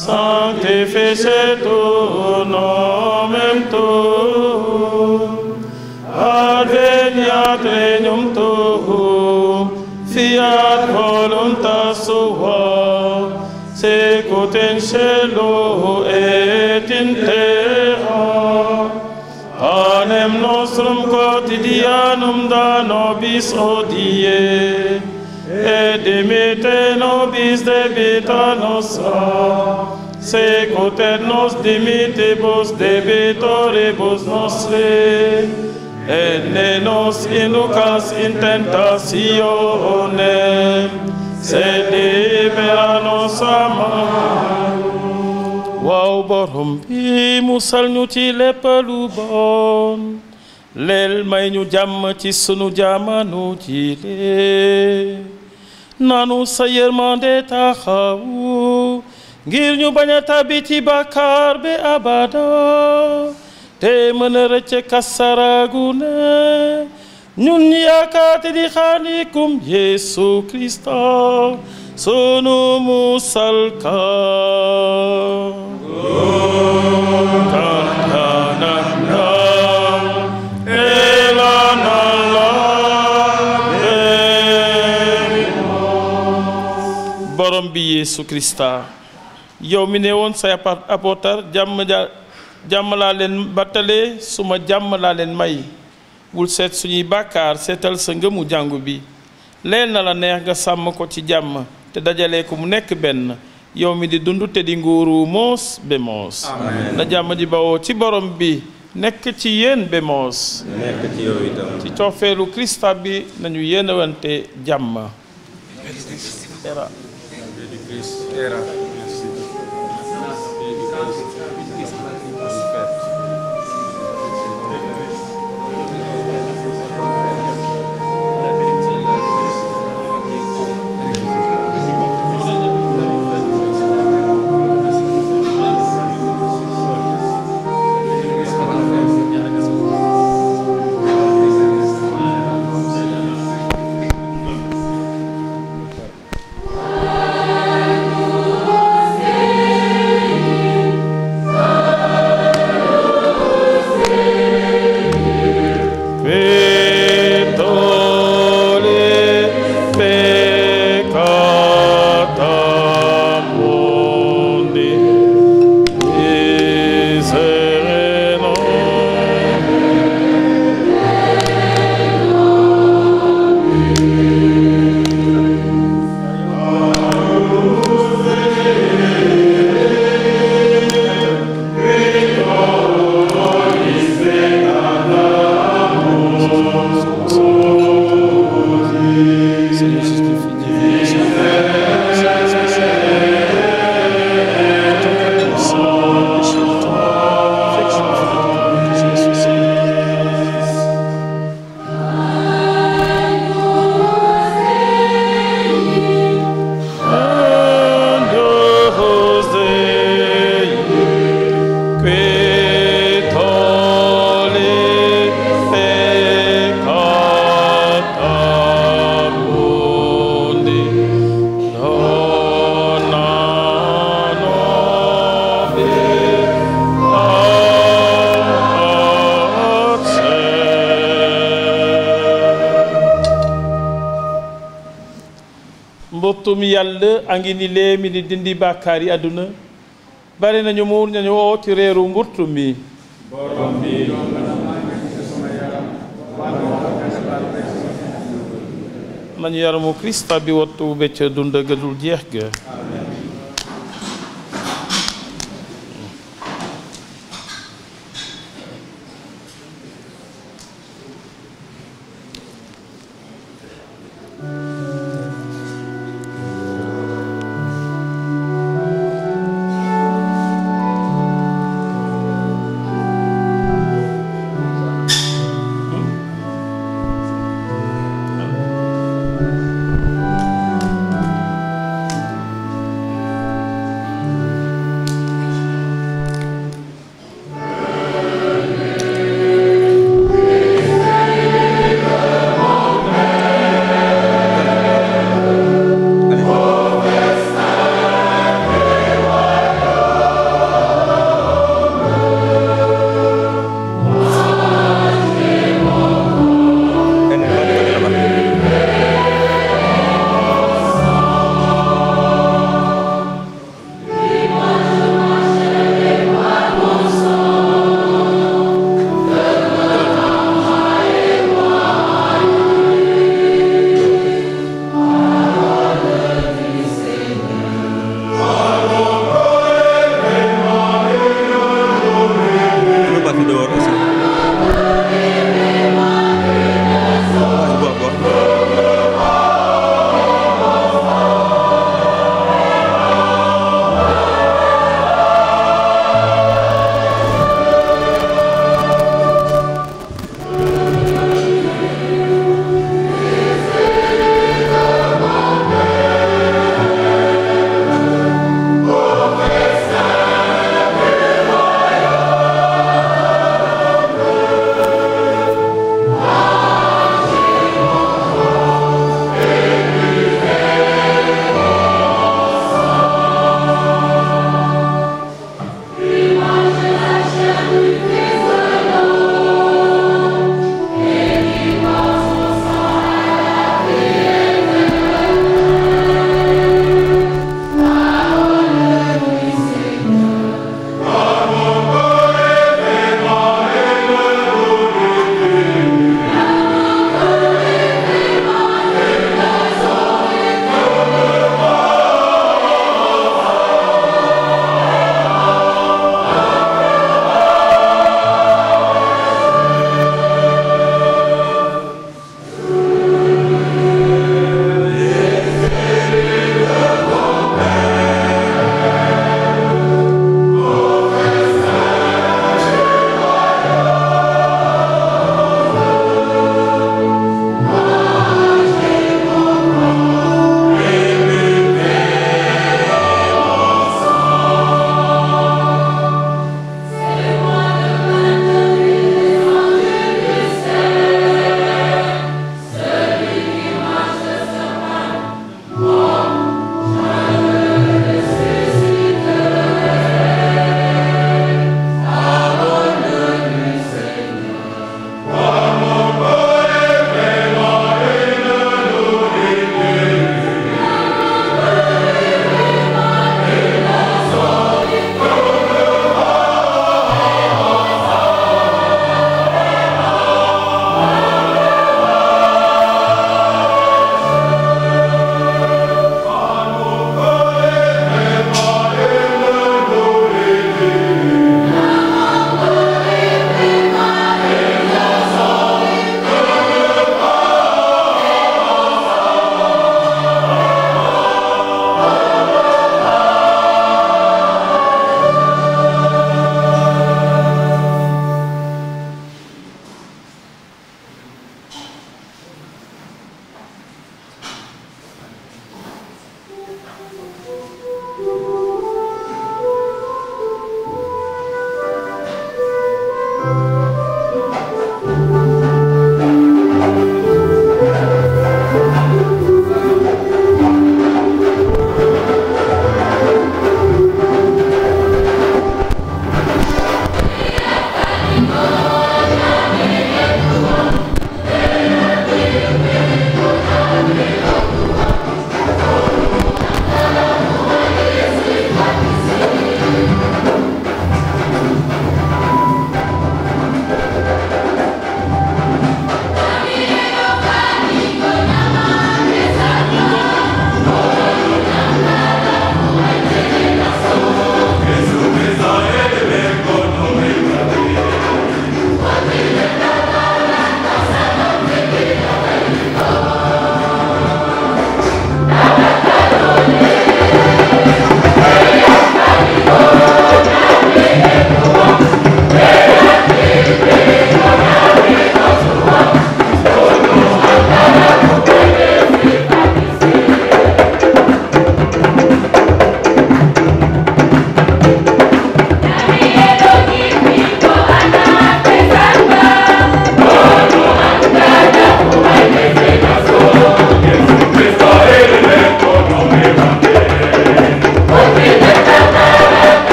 sanctificetur nomen tuum, adveniat regnum tuum, fiat voluntas sua, sicut in cielo et in terra. Panem nostrum quotidianum da nobis hodie, et dimite nobis debita nostra, secut et nos dimitibus debitoribus nostri, et ne nos inducas in tentatione, sed libera nos a malo. waaw borom bi musal ñu ci lépp lu bon leel may ñu jàmm ci sunu jamono ji lee nanu sa yërmande taxawu ngir ñu bañ a tabi ci bàkkaar bi abada te mën a rëcc kasaragu ne ñun yaakaate di xaalikum Yesu Krista sunu musalka kantananda elanala borom bi Yesu Krista yow mi ne woon say apôtre jàmm ja jàmm laa leen battale suma jàmm laa leen may bul seet suñuy bàkkaar seetal sa ngëmu jàngu bi leen na la neex nga sàmm ko ci jàmm te dajale ko mu nekk benn yow mi di dund te di nguuru moos be moos na jàmm di bawoo ci borom bi nekk ci yéen be moos nekk ci yow itam ci coofeelu Krista bi nañu yéenewante jàmm era Petole peccata mundi miserere Seigneur Jésus mbottum yàlla a ngi ni lee mi di dindi bàkkaar yi àdduna bari nañu muur nañu woo ci réeru mburtu mi nañu yaramu Krista bi wattu becc dund ga dul jeex ga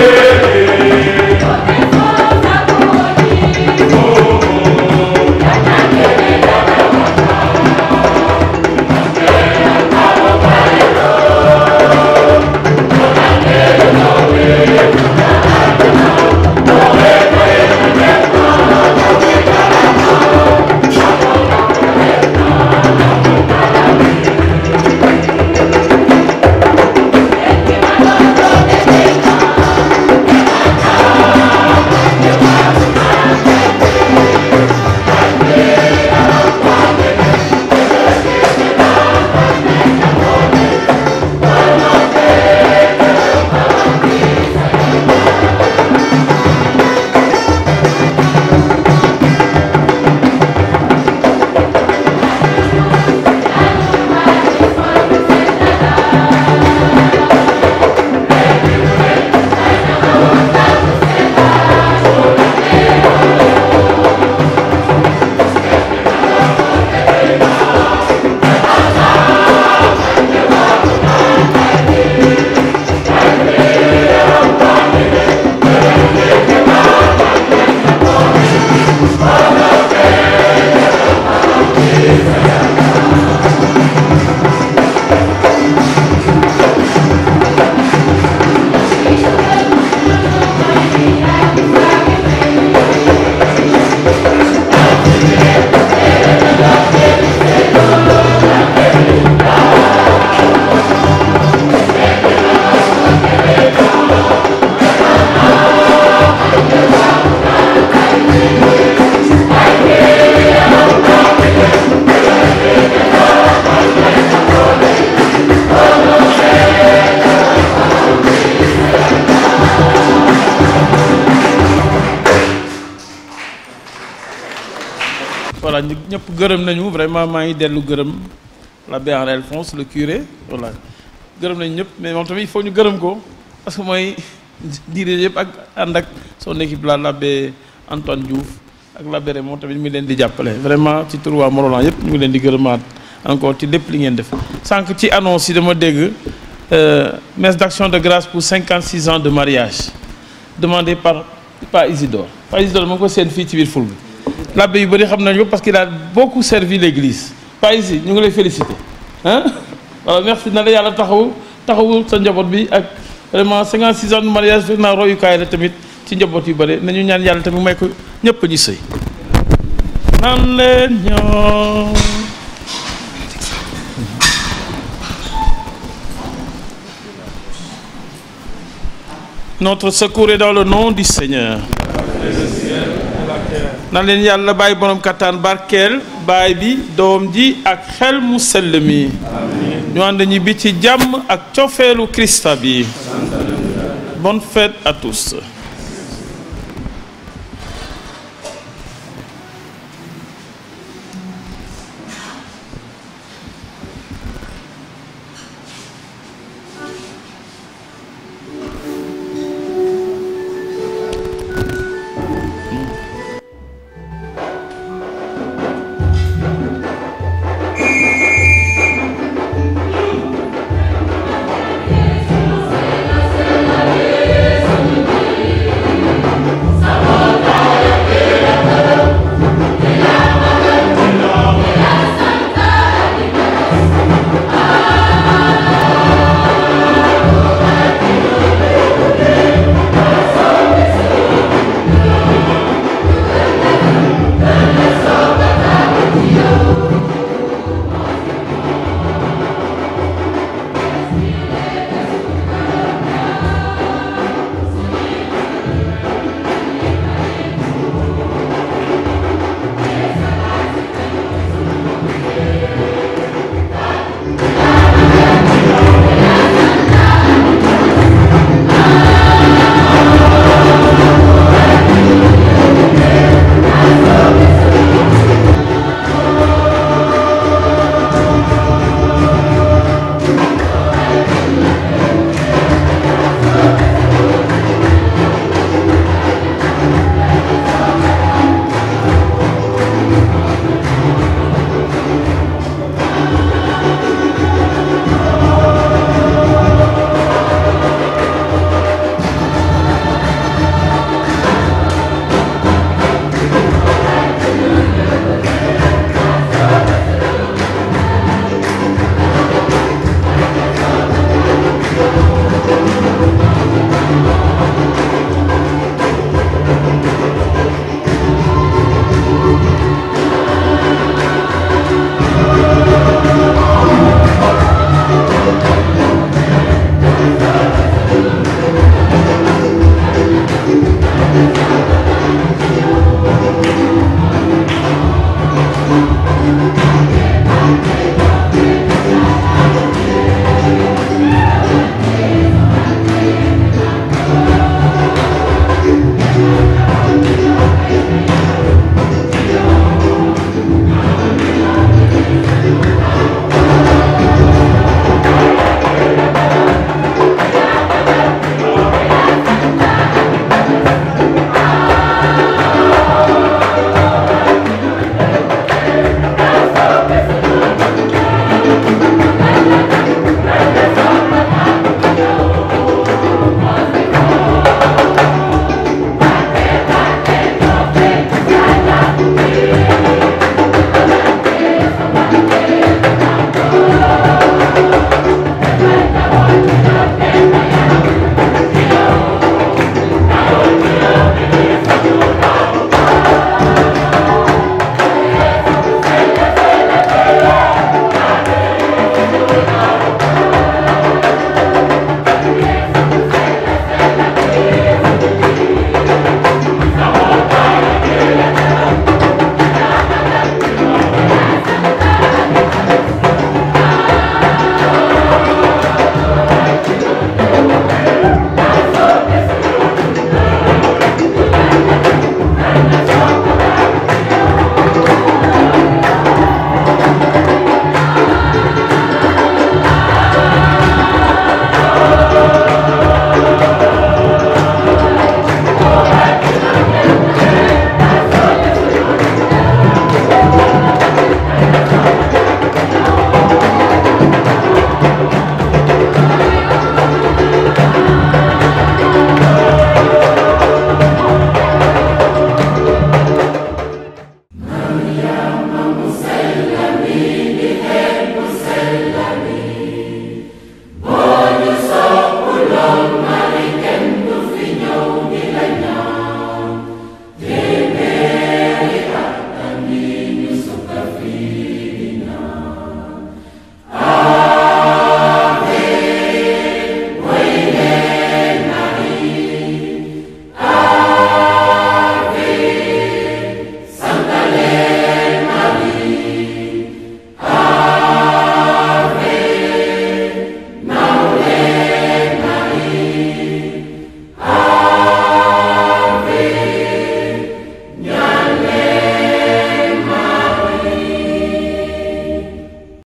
voilà ñu ñëpp gërëm nañu vraiment maa ngi dellu gërëm l'abbé Henri Alphonse le curé voilà gërëm nañu ñëpp mais moom tamit il faut ñu gërëm ko parce que mooy dirige yëpp ak ànd ak son équipe là l'abbé Antoine Diouf ak l'abbé Raymond tamit mi leen di jàppale vraiment ci tur waa Morolan yëpp ñu ngi leen di gërëmaat encore ci lépp li ngeen def sànq ci annonce yi dama dégg messe d'action de grâce pour 56 ans de mariage demandé par par Isidore par Isidore ma ngi ko seen fii ci biir ful bi l'abbé yu bëri xam nañu ko parce qu'il a beaucoup servi l'église pas ici ñu ngi lay féliciter ah voilà merci na la yàlla taxaw taxawu sa njaboot bi ak vraiment 56 ans de mariage fekk naa royukaay la tamit ci njaboot yu bëri nañu ñaan yàlla tamit may ko ñëpp ñu sëy nan leen ñoo Notre secours est dans le nom du Seigneur. na leen yàlla bàyyi borom kattan barkeel baay bi doom ji ak xel mu sell mi ñu ànd ñi bi ci jàmm ak cofeelu Christa bi bonne fête à tous